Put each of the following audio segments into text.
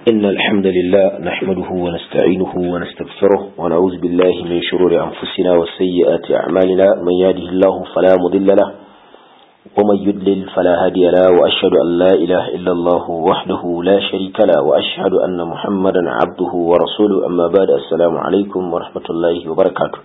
إن الحمد لله نحمده ونستعينه ونستغفره ونعوذ بالله من شرور أنفسنا وسيئات أعمالنا من يهده الله فلا مضل له ومن يدلل فلا هادي له وأشهد أن لا إله إلا الله وحده لا شريك له وأشهد أن محمدا عبده ورسوله أما بعد السلام عليكم ورحمة الله وبركاته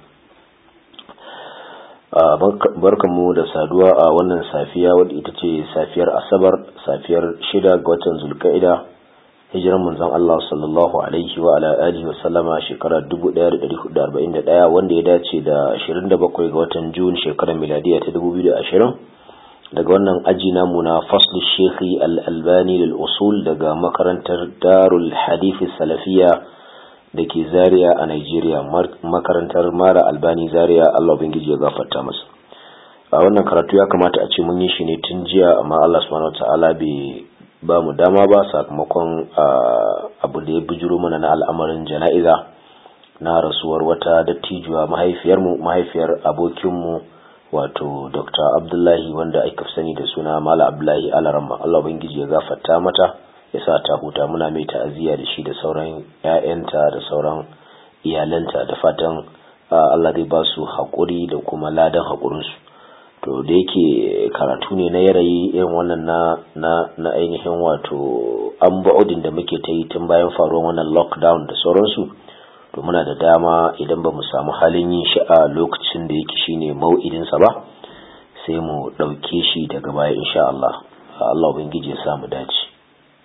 barkanmu da saduwa a wannan safiya wadda ita ce safiyar asabar safiyar shida ga watan zulka'ida hijiran manzon Allah sallallahu alaihi wa ala alihi wa sallama shekara 1441 wanda ya dace da 27 ga watan Jun shekarar miladiya ta 2020 daga wannan aji namu na fasl shekhi al-albani lil usul daga makarantar darul hadith salafiya da ke zaria a Nigeria makarantar mara albani zaria Allah ubangiji ya gafarta masa a wannan karatu ya kamata a ce mun yi shi ne tun jiya amma Allah subhanahu wataala bai ba mu dama ba sakamakon abu da ya bijiro mana na al'amarin jana'iza na rasuwar wata dattijuwa mahaifiyarmu mahaifiyar abokinmu wato dr abdullahi wanda aka sani da suna mala abdullahi alarama Allah ubangiji ya gafarta mata ya sa ta huta muna mai ta'aziyya da shi da sauran 'ya'yanta da sauran iyalanta da fatan Allah zai ba su haƙuri da kuma ladan haƙurinsu to da yake karatu ne na yarayi irin wannan na na na ainihin wato an ba'udin da muke ta yi tun bayan faruwar wannan lockdown da sauransu to muna da dama idan ba mu samu halin yin shi a lokacin da yake shine mau'idinsa ba sai mu ɗauke shi daga baya insha Allah Allah ubangiji ya samu dace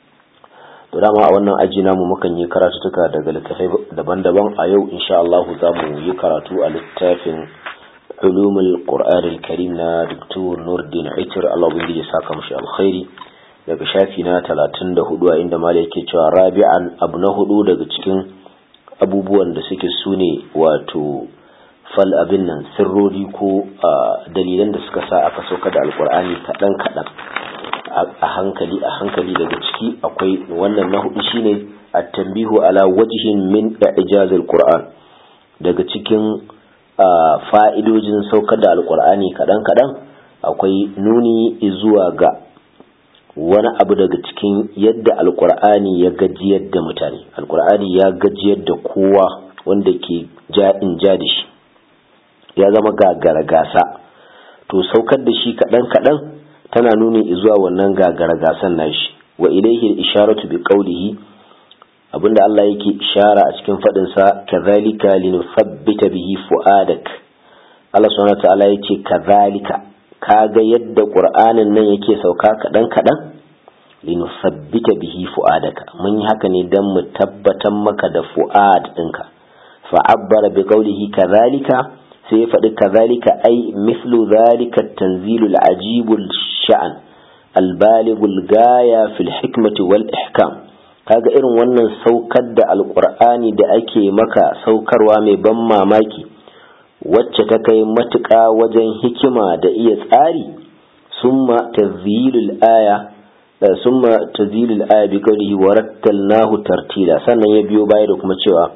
to dama a wannan aji namu mukan yi karatutuka daga littafai daban-daban a yau insha Allah za mu yi karatu a littafin ulumul qur'an al-karim na Dr. Nuruddin Aitir Allah ubangiji ya saka mushi alkhairi daga shafi na 34 a inda malai yake cewa rabi'an abu na hudu daga cikin abubuwan da suke sune wato fal abin nan sirrori ko dalilan da suka sa aka sauka da alkur'ani kaɗan kaɗan a hankali a hankali daga ciki akwai wannan na hudu shine at-tanbihu ala wajhin min ijaz al-qur'an daga cikin fa'idojin saukar da alkur'ani kaɗan kaɗan akwai nuni zuwa ga wani abu daga cikin yadda alkur'ani ya gajiyar da mutane alkur'ani ya gajiyar da kowa wanda ke ja'in ja da shi ya zama gagara gasa to saukar da shi kaɗan kaɗan tana nuni zuwa wannan gagara gasan nashi wa ilaihi isharatu bi qawlihi abinda Allah yake ishara a cikin fadin sa kadhalika linuthabbita bihi fuadak Allah subhanahu wa ta'ala yace kadhalika kaga yadda qur'anin nan yake sauka kaɗan kaɗan linuthabbita bihi fuadaka mun yi haka ne dan mu tabbatar maka da fuad ɗinka fa'abbara bi qawlihi kadhalika sai ya faɗi kazalika ai mislu zalika tanzilul ajibul sha'an albaligul gaya fil hikmati wal ihkam kaga irin wannan saukar da alqur'ani da ake maka saukarwa mai ban mamaki wacce ta kai matuƙa wajen hikima da iya tsari summa tazilul aya summa tazilul aya bi qawlihi warattalnahu tartila sannan ya biyo baya da kuma cewa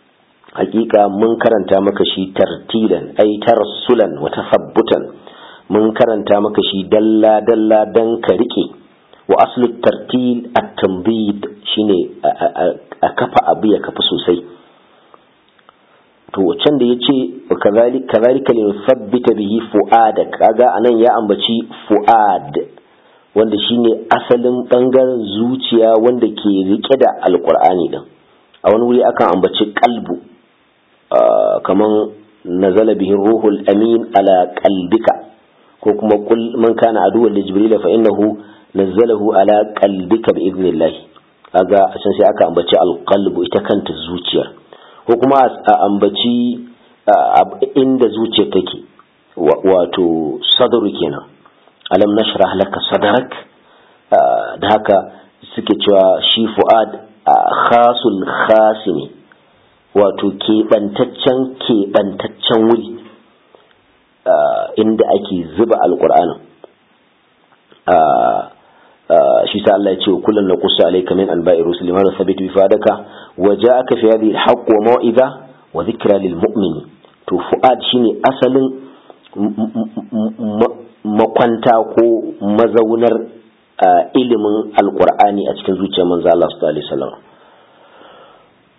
hakika mun karanta maka shi tartilan ai tarsulan wa tasabbutan mun karanta maka shi dalla dalla dan ka rike wa aslu tartil at-tanbid shine a kafa abu ya kafa sosai to can da yace kazalika kazalika li nuthabbita bihi fuadak kaga anan ya ambaci fuad wanda shine asalin bangaren zuciya wanda ke rike da alqur'ani din a wani wuri akan ambaci kalbu kaman nazala bihi ruhul amin ala qalbika ko kuma kul man kana aduwwan li jibril fa innahu nazzalahu ala qalbika bi idnillah kaga a can sai aka ambaci alqalbu ita kanta zuciyar ko kuma a ambaci inda zuciyar take wato sadru kenan alam nashrah laka sadrak da haka suke cewa shi fuad khasul khasini wato keɓantaccen keɓantaccen wuri inda ake zuba alƙur'anin shi sa Allah ya ce kullum na kusa alaika min an ba'i rusuli ma sabitu bi fadaka wa ja'aka fi hadhihi al-haqq wa mau'iza wa dhikra lil mu'mini to fu'ad shine asalin makwanta ko mazaunar ilimin alqur'ani a cikin zuciyar manzo Allah sallallahu alaihi wasallam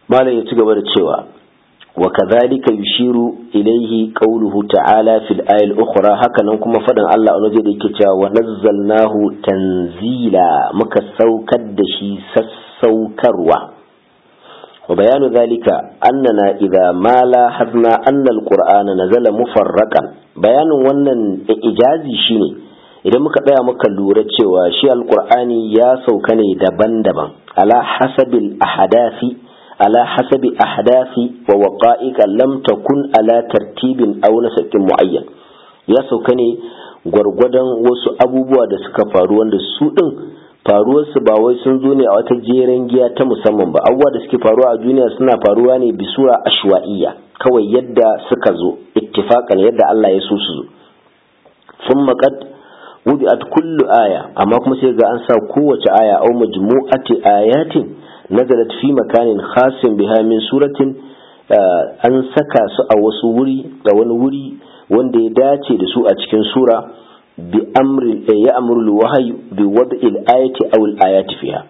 malam ya ci gaba da cewa wa kadhalika yushiru ilayhi qawluhu ta'ala fil ayati al-ukhra hakanan kuma fadan Allah a waje da yake cewa wa nazzalnahu tanzila muka saukar da shi sassaukarwa wa bayanu dhalika annana idza ma lahazna anna al-qur'ana nazala mufarraqan bayanin wannan ijazi shine idan muka tsaya muka lura cewa shi alqur'ani ya sauka ne daban-daban ala hasabil ahadathi على حسب أحداث ووقائق لم تكن على ترتيب أو نسق معين ya sauka ne gwargwadon wasu abubuwa da suka faru wanda su ɗin faruwarsu ba wai sun zo ne a wata jeren giya ta musamman ba abubuwa da suke faruwa a duniya suna faruwa ne bisura ashwa'iyya kawai yadda suka zo ittifaqan yadda Allah ya so su zo sun maƙad wudi'at kullu aya amma kuma sai ga an sa kowace aya au majmu'ati ayatin nazalat fi makanin khasin biha min suratin an saka su a wasu wuri da wani wuri wanda ya dace da su a cikin sura bi amri ya amru wahyi bi wad'il ayati aw al ayati fiha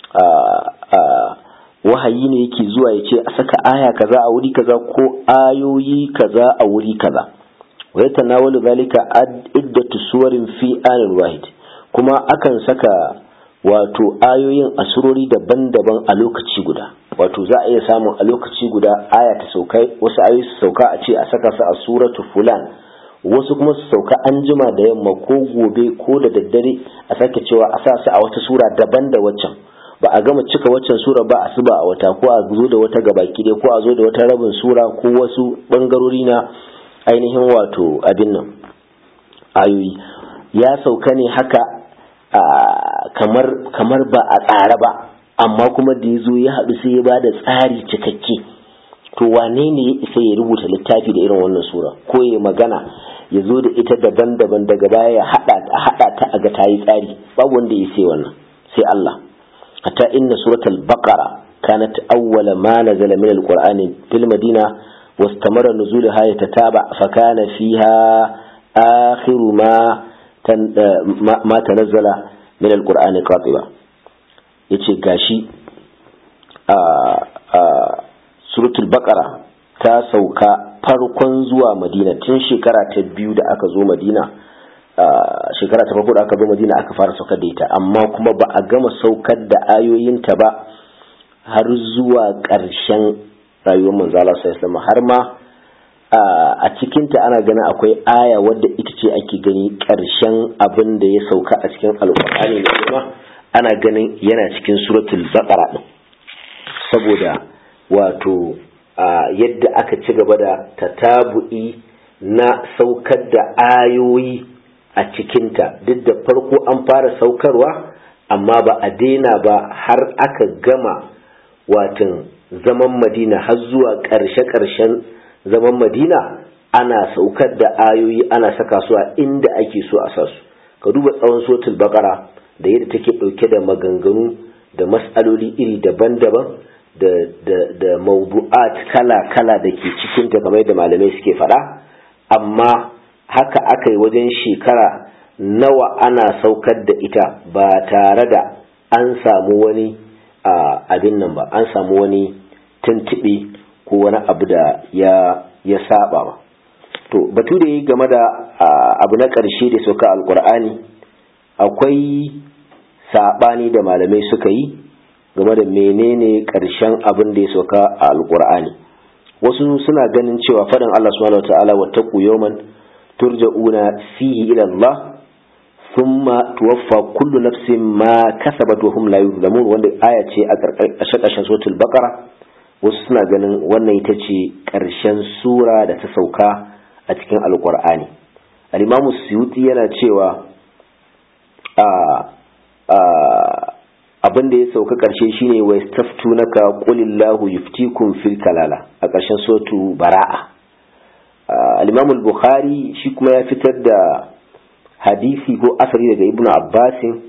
wahayi ne yake zuwa ya ce a saka aya kaza a wuri kaza ko ayoyi kaza a wuri kaza wa yatanawalu zalika iddatu suwarin fi anil wahid kuma akan saka wato ayoyin asurori daban-daban a lokaci guda wato za a iya samun a lokaci guda aya ta sauka wasu ayoyi su sauka a ce a saka su a suratu fulan wasu kuma su sauka an jima da yamma ko gobe ko da daddare a sake cewa a sa su a wata sura daban da waccan ba a gama cika waccan sura ba a suba a wata ko a zo da wata gabaki dai ko a zo da wata rabin sura ko wasu bangarori na ainihin wato abin nan ayoyi ya sauka ne haka kamar kamar ba a tsara ba amma kuma da ya zo ya haɗu sai ya ba da tsari cikakke to wane ne ya isa ya rubuta littafi da irin wannan sura ko ya magana ya zo da ita daban-daban daga baya ya haɗa ta a ga ta yi tsari babu wanda ya sai wannan sai Allah hatta inna suratul baqara kanat awwala ma nazala min alqur'ani fil madina واستمر نزولها يتتابع فكان فيها آخر ما ما تنزل من القرآن قاطبة yace gashi a suratul baqara ta sauka farkon zuwa madina tun shekara ta biyu da aka zo madina shekara ta farko da aka zo madina aka fara saukar da ita amma kuma ba a gama saukar da ayoyinta ba har zuwa ƙarshen rayuwar manzala sallallahu har ma a cikinta ana ganin akwai aya wadda ita ce ake gani ƙarshen abin da ya sauka a cikin alƙur'ani da kuma ana ganin yana cikin suratul baqara din saboda wato yadda aka ci gaba da tatabu'i na saukar da ayoyi a cikinta duk da farko an fara saukarwa amma ba a daina ba har aka gama watan zaman madina har zuwa ƙarshe-ƙarshen zaman madina ana saukar da ayoyi ana saka su a inda ake so a sa su ka duba tsawon sotul bakara da yadda take ɗauke da maganganu da mas'aloli iri daban-daban da, da, da mawdu'at kala-kala da ke cikinta kamar da malamai suke faɗa amma haka aka yi wajen shekara nawa ana saukar da ita ba tare da an samu wani abin nan ba an samu wani tuntuɓe ko wani abu da ya ya saba ba to batu da yi game da abu na ƙarshe da sauka alƙur'ani akwai saɓani da malamai suka yi game da menene ƙarshen abin da ya sauka a alƙur'ani wasu suna ganin cewa faɗin Allah subhanahu wata'ala wa taqu yawman turja'una fihi ila Allah thumma tuwaffa kullu nafsin ma kasabat wa hum la yuzlamun wanda aya ce a ƙarƙashin suratul baqara wasu suna ganin wannan ita ce ƙarshen sura da ta sauka a cikin alƙur'ani al-imamu suyuti yana cewa abin da ya sauka ƙarshe shine wa yastaftunaka qulillahu yuftikum fil kalala a ƙarshen sotu bara'a al-imamu al-bukhari shi kuma ya fitar da hadisi ko asari daga ibnu abbasin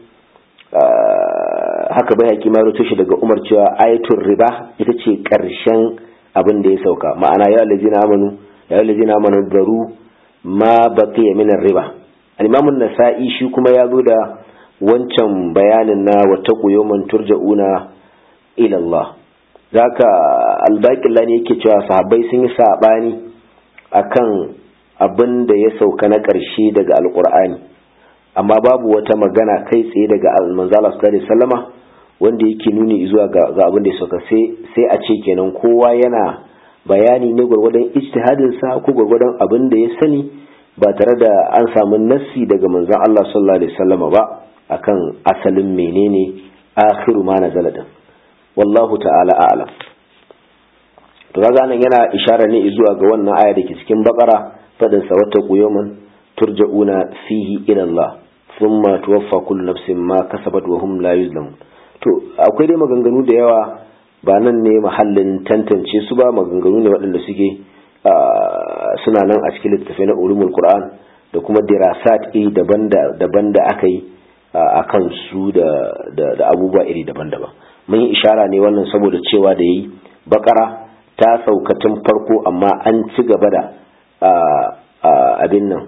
haka bai haƙi ma shi daga umar cewa ayatul riba ita ce ƙarshen abin da ya sauka ma'ana ya allazina amanu ya allazina amanu daru ma baqiya min riba al-imam an-nasa'i shi kuma ya zo da wancan bayanin na wattaqu yawman turja'una ila Allah zaka albaƙilla ne yake cewa sahabbai sun yi saɓani akan abin da ya sauka na ƙarshe daga alƙur'ani amma babu wata magana kai tsaye daga manzala sallallahu alaihi wasallama wanda yake nuni zuwa ga abin da ya sauka sai a ce kenan kowa yana bayani ne gwargwadon ijtihadin sa ko gwargwadon abin da ya sani ba tare da an samu nassi daga manzon Allah sallallahu alaihi wasallama ba akan asalin menene akhiru ma nazala din wallahu ta'ala a'lam to kaga nan yana ishara ne zuwa ga wannan aya da ke cikin bakara fadin sa wata quyuman turja'una fihi ila Allah thumma tuwaffa kullu nafsin ma kasabat wa hum la yuzlamun to akwai dai maganganu da yawa ba nan ne mahallin tantance su ba maganganu ne waɗanda suke suna nan a cikin littattafai na ulumul qur'an da kuma dirasat iri daban da aka yi a kan su da abubuwa iri daban-daban mun yi ishara ne wannan saboda cewa da yi bakara ta saukatin farko amma an ci gaba da abin nan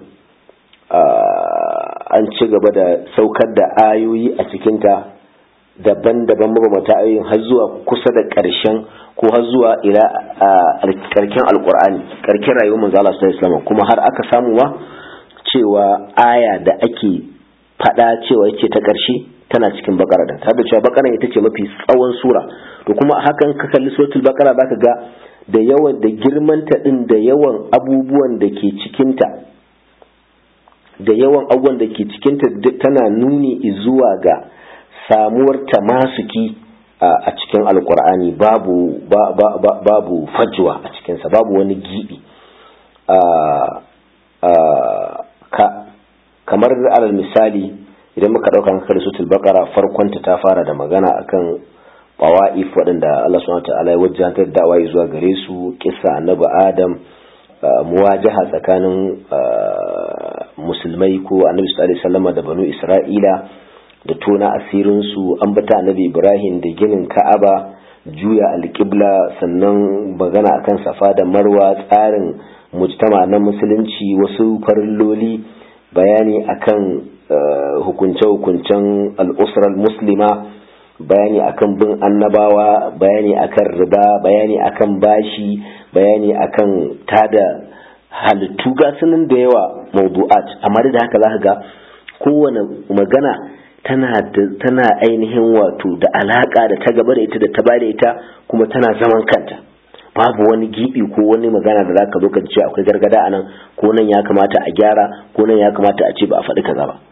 an ci gaba da saukar da ayoyi a cikinta daban-daban mabamata ayoyin har zuwa kusa da ƙarshen ko har zuwa ila ƙarken alƙur'ani ƙarken rayuwar manzo Allah sallallahu alaihi kuma har aka samu wa cewa aya da ake faɗa cewa yake ta ƙarshe tana cikin bakara da har da cewa bakara ita ce mafi tsawon sura to kuma hakan ka kalli suratul bakara zaka ga da yawan da girmanta din da yawan abubuwan da ke cikinta da yawan abubuwan da ke cikinta tana nuni zuwa ga samuwar tamasuki a cikin alkur'ani babu babu fajwa a cikinsa babu wani gibi kamar alal misali idan muka ɗauka muka da sutul bakara farkonta ta fara da magana akan bawa'if waɗanda Allah subhanahu wa ta'ala ya wajantar da'awa zuwa gare su kissa annabi adam muwajaha tsakanin musulmai ko annabi sallallahu alaihi wasallam da banu isra'ila da tona asirinsu an bata annabi ibrahim da ginin ka'aba juya alƙibla sannan magana akan safa da marwa tsarin mujtama na musulunci wasu farilloli bayani akan hukunce-hukuncen al'usrar muslima bayani akan bin annabawa bayani akan riba bayani akan bashi bayani akan tada halittu ga sunan da yawa mawdu'at amma da haka za ka ga kowane magana tana ainihin wato da alaka da ta gaba da ita da ta bada ita kuma tana zaman kanta babu wani gibi ko wani magana da zaka zo ka ce akwai gargada a nan ko nan ya kamata a gyara ko nan ya kamata a ce ba a faɗi kaza ba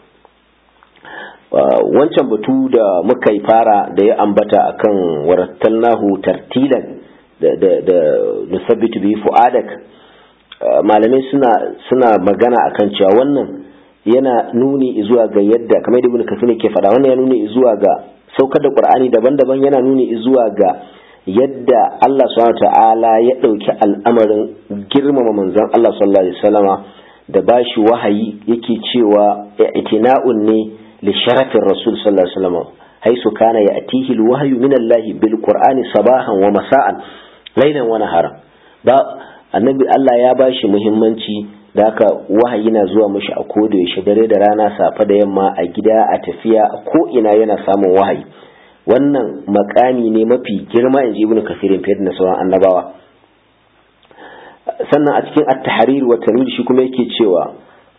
wancan batu da muka yi fara da ya ambata akan warattalnahu tartilan da da nusabbitu bi fu'adak malamai suna suna magana akan cewa wannan yana nuni zuwa ga yadda kamar da ibn kasir ke faɗa wannan ya nuni zuwa ga saukar da qur'ani daban-daban yana nuni zuwa ga yadda Allah subhanahu ta'ala ya ɗauki al'amarin girmama manzon Allah sallallahu alaihi wasallama da bashi wahayi yake cewa itina'un ne li sharafin rasul sallallahu alaihi wasallama haisu kana ya'tihi al-wahyu min Allah bil qur'ani sabahan wa masa'an lailan wa nahara ba annabi Allah ya bashi muhimmanci da haka wahayi na zuwa mashi a koda yaushe dare da rana safe da yamma a gida a tafiya a ko ina yana samun wahayi wannan makami ne mafi girma in ji ibnu kasirin fiye da sauran annabawa sannan a cikin at-tahrir wa tanwir shi kuma yake cewa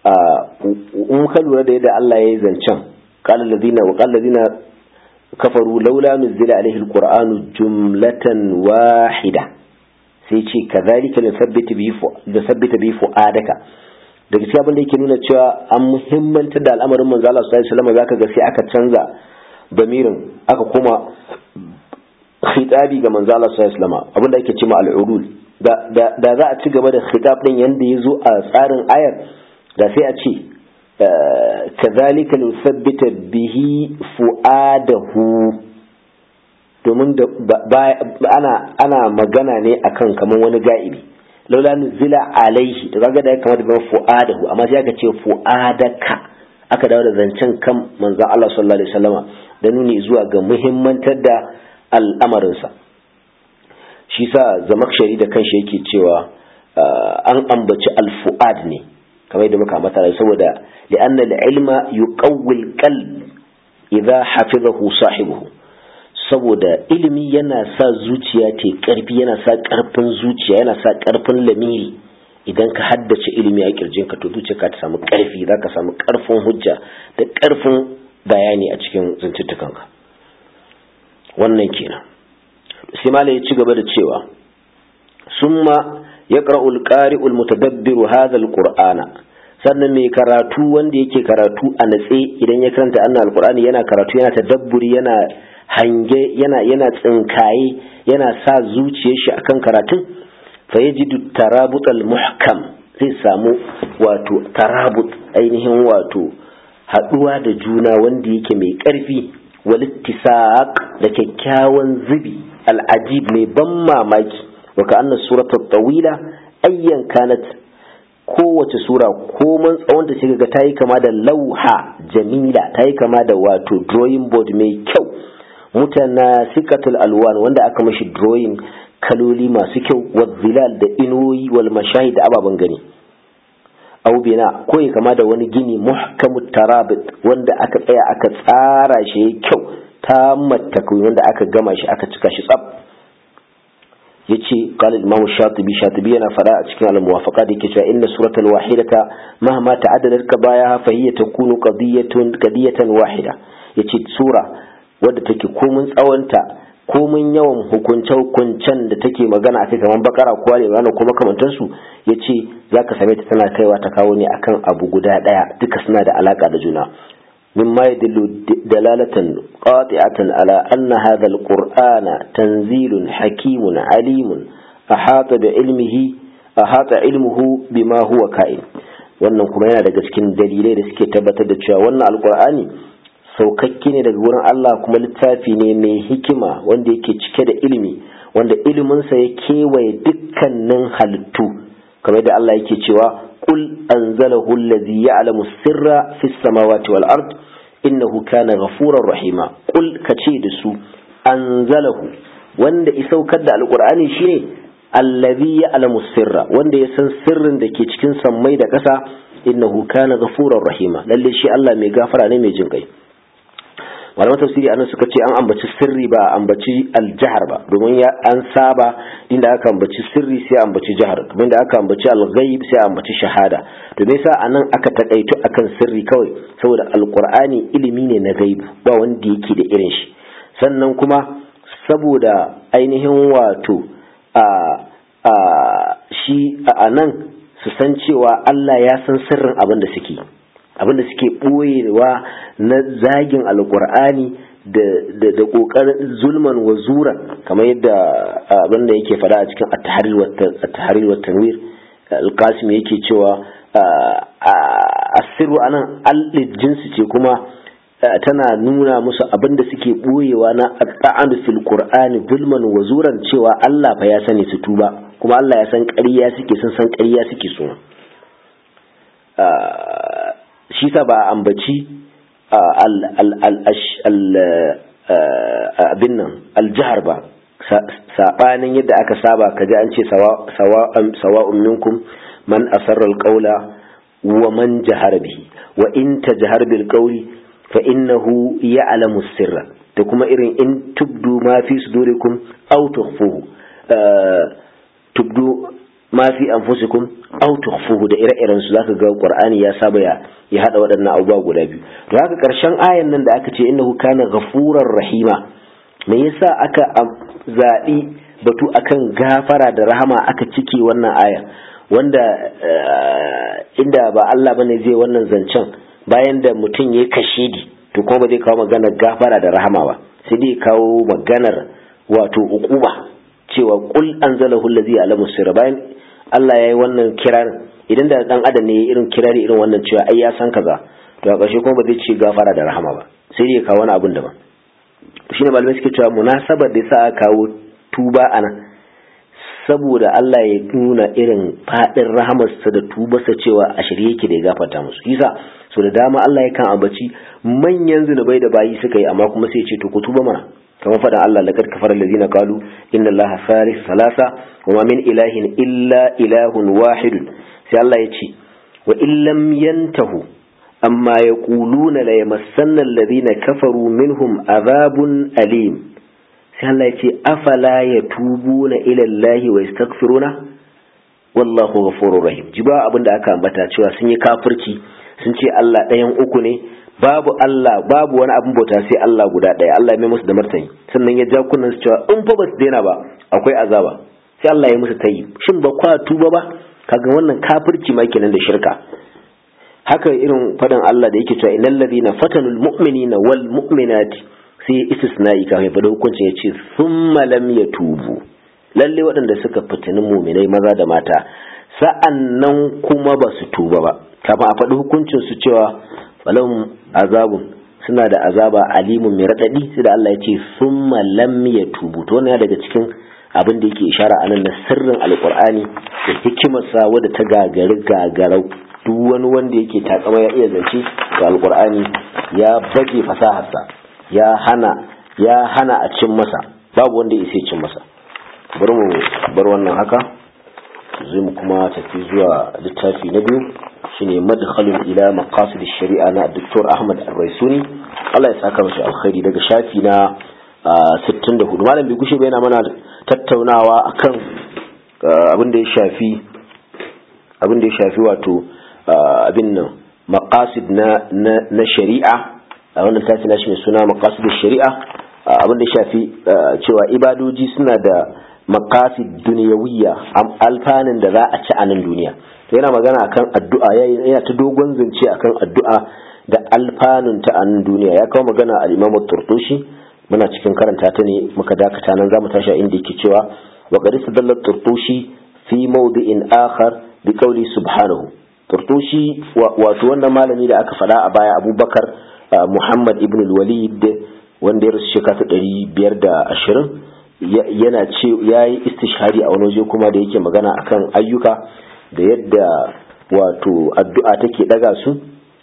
in ka lura da yadda Allah ya yi zancen qala alladhina wa qala alladhina kafaru laula nuzila alaihi alqur'anu jumlatan wahida sai ce kazalika da sabbita bi fu'adaka daga cikin abin da yake nuna cewa an muhimmanta da al'amarin manzo Allah sallallahu alaihi wasallam zaka ga sai aka canza bamirin aka kuma khitabi ga manzo Allah sallallahu alaihi wasallam abin da yake cewa al-urul da za a ci gaba da khitab din yanda yazo a tsarin ayar da sai a ce kazalika nusabbita bihi fu'adahu domin ana ana magana ne akan kaman wani ga'ibi laula nuzila alaihi to kaga da ya kamata ga fu'adahu amma sai aka ce fu'adaka aka dawo da zancen kan manzon Allah sallallahu alaihi wasallama da nuni zuwa ga muhimmantar da al'amarinsa shi sa zamakshari da kanshi yake cewa an ambaci al-fu'ad ne kamar yadda muka mata saboda li'anna al-ilma yuqawwi al-qalb idza hafizahu sahibuhu saboda ilimi yana sa zuciya ta karfi yana sa karfin zuciya yana sa karfin lamiri idan ka haddace ilimi a kirjinka to zuciyarka ta samu karfi za ka samu karfin hujja da karfin bayani a cikin zantuttukanka wannan kenan sai malai ya ci gaba da cewa summa yaqra'u al-qari'u al-mutadabbiru hadha al-qur'ana sannan mai karatu wanda yake karatu a natse idan ya karanta annan alqur'ani yana karatu yana tadabburi yana hange yana yana tsinkaye yana sa zuciyar shi akan karatun fa yajidu tarabut al-muhkam zai samu wato tarabut ainihin wato haduwa da juna wanda yake mai karfi walittisaq da kyakkyawan zubi al'ajib mai ban mamaki wa ka'anna suratul tawila ayyan kanat kowace sura koman tsawon ta shiga ta yi kama da lauha jamila ta yi kama da wato drawing board mai kyau mutana sikatul alwan wanda aka mashi drawing kaloli masu kyau wa zilal da inuwoyi wal mashahid da ababen gani au bina ko ya kama da wani gini muhkamut tarabit wanda aka tsaya aka tsara shi ya kyau ta matakwi wanda aka gama shi aka cika shi tsab yace qala imam shatibi shatibi yana fada a cikin al-muwafaqa da yake cewa inna suratal wahidata mahma ta'addadat kabayaha fa hiya takunu qadiyatun qadiyatan wahida yace sura wadda take komun tsawonta komun yawan hukunce hukuncen da take magana akai kamar bakara ko ali imran ko makamantan su yace zaka same ta tana kaiwa ta kawo ne akan abu guda daya duka suna da alaka da juna مما يدل دلالة قاطعة على أن هذا القرآن تنزيل حكيم عليم أحاط بعلمه أحاط علمه بما هو كائن wannan kuma yana daga cikin dalilai da suke tabbatar da cewa wannan alkur'ani saukakke ne daga wurin Allah kuma littafi ne mai hikima wanda yake cike da ilimi wanda iliminsa ya kewaye dukkanin halittu kamar da Allah yake cewa qul anzalahu allazi ya'lamu sirra fis samawati wal ard innahu kana ghafurar rahima qul kace da su anzalahu wanda isaukar da alqur'ani shine allazi ya'lamu sirra wanda ya san sirrin da ke cikin sammai da ƙasa innahu kana ghafurar rahima lalle shi Allah mai gafara ne mai jin kai malaman tafsiri anan suka ce an ambaci sirri ba ambaci aljahar ba domin ya an saba inda aka ambaci sirri sai ambaci jahar kamar da aka ambaci alghaib sai ambaci shahada to me yasa anan aka takaitu akan sirri kawai saboda alqur'ani ilimi ne na gaibu ba wanda yake da irin shi sannan kuma saboda ainihin wato a a shi a nan su san cewa Allah ya san sirrin abin da suke abinda suke ɓoyewa na zagin alkur'ani da ƙoƙarin zulman wa zura kamar yadda abinda yake faɗa a cikin at-tahrir wa tanwir al-qasim yake cewa asiru anan al jinsi ce kuma tana nuna musu abinda suke ɓoyewa na at fil qur'ani zulman wa zuran cewa Allah fa ya sani su tuba kuma Allah ya san ƙarya suke sun san ƙarya suke so shi sa ba ambaci abin nan aljihar ba saɓanin yadda aka saba ka ji an ce sawa'un minkum man asarra alƙaula wa man jahara bihi wa in ta jahar bil qawli fa innahu ya'lamu sirra da kuma irin in tubdu ma fi sudurikum aw tukhfuhu tubdu ma fi anfusikum aw tukhfuhu da ire-iren su zaka ga Qur'ani ya saba ya ya hada waɗannan abubuwa guda biyu to haka karshen ayan nan da aka ce innahu kana ghafurar rahima me yasa aka zaɓi batu akan gafara da rahama aka cike wannan aya wanda inda ba Allah bane zai wannan zancen bayan da mutum ya kashe di to kuma ba zai kawo maganar gafara da rahama ba sai dai kawo maganar wato uquba cewa qul anzalahu allazi ya'lamu sirra bayan Allah ya yi wannan kirarin idan da dan adam ne irin kirari irin wannan cewa ai ya san kaza to a ƙarshe kuma ba zai ci gafara da rahama ba sai dai kawo wani abin daban to shine malamai suke cewa munasabar da yasa aka kawo tuba ana saboda Allah ya nuna irin fadin rahamarsa da tubarsa cewa a shirye yake da ya gafarta musu yasa so da dama Allah yakan ambaci manyan zunubai da bayi suka yi amma kuma sai ya ce to ku tuba mana kamar faɗin Allah laqad kafara allazina qalu inna allaha thalith thalatha wa ma min ilahin illa ilahun wahid sai Allah ya ce wa in lam yantahu amma yaquluna la yamassanna allazina kafaru minhum adhabun alim sai Allah ya ce afala yatubuna ila Allah wa yastaghfiruna wallahu ghafurur rahim ji ba abinda aka ambata cewa sun yi kafirci sun ce Allah ɗayan uku ne babu Allah babu wani abin bauta sai Allah guda ɗaya Allah ya mai musu da martani sannan ya ja kunnan su cewa in fa ba su daina ba akwai azaba sai Allah ya musu tayi shin ba kwa tuba ba kaga wannan kafirci ma kenan da shirka haka irin fadan Allah da yake cewa innal ladina fatanul mu'minina wal mu'minati sai istisna'i kafin fada hukuncin ya ce thumma lam yatubu lalle waɗanda suka fitini muminai maza da mata sa'annan kuma ba su tuba ba kafin a faɗi hukuncin su cewa falahum azabun suna da azaba alimun mai raɗaɗi sai da Allah ya ce summa lam yatubu to wannan daga cikin abin da yake ishara anan na sirrin alqur'ani da hikimarsa wadda ta gagari gagarau duk wani wanda yake takama ya iya zance ga alqur'ani ya baje fasaharsa ya hana ya hana a cin masa babu wanda ya cin masa bari mu bar wannan haka zai mu kuma tafi zuwa littafi na biyu shine madkhalun ila maqasid shari'a na Dr. Ahmad Ar-Raisuni Allah ya saka masa alkhairi daga shafi na 64 malam bai gushe ba yana mana tattaunawa akan abin da ya shafi abin da ya shafi wato abin nan maqasid na na shari'a a wannan littafi na shi mai suna maqasid shari'a abin da ya shafi cewa ibadoji suna da maqasid duniyawiyya alfanin da za a ci a nan duniya to yana magana akan addu'a yana ta dogon zance akan addu'a da alfanun ta a nan duniya ya kawo magana al-Imam Turtushi muna cikin karanta ta ne muka dakata nan zamu tashi inda yake cewa wa qad istadalla Turtushi fi mawdi'in akhar bi qawli subhanahu Turtushi wato wannan malami da aka faɗa a baya Abubakar Muhammad ibn al-Walid wanda ya rasu shekara ta 520 yana ce ya yi istishhari a wani waje kuma da yake magana akan ayyuka da yadda wato addu'a take daga su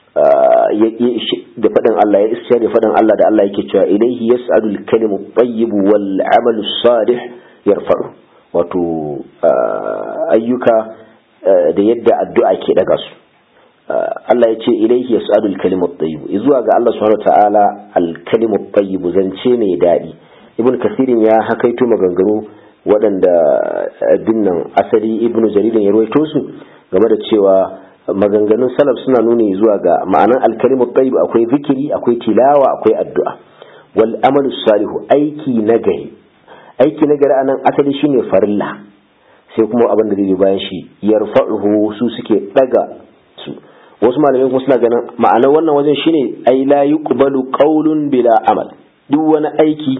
da faɗin Allah ya istishhari faɗin Allah da Allah yake cewa ilaihi yas'adu al-kalimu tayyib wal 'amalu salih yarfa'u wato ayyuka da yadda addu'a ke daga su Allah ya ce ilaihi yas'adu al-kalimu tayyib zuwa ga Allah subhanahu wa ta'ala al-kalimu tayyib zance mai daɗi ibn kasirin ya hakaito maganganu waɗanda binnan asali ibn jaririn ya ruwaito su game da cewa maganganun salaf suna nuni zuwa ga ma'anan alkalimu tayyib akwai zikiri akwai tilawa akwai addu'a wal amalu salihu aiki nagari aiki nagari anan asali shine farilla sai kuma abin da zai bayan shi yarfa'uhu su suke daga su wasu malamai kuma suna ganin ma'anar wannan wajen shine ai la yuqbalu qawlun bila amal duk wani aiki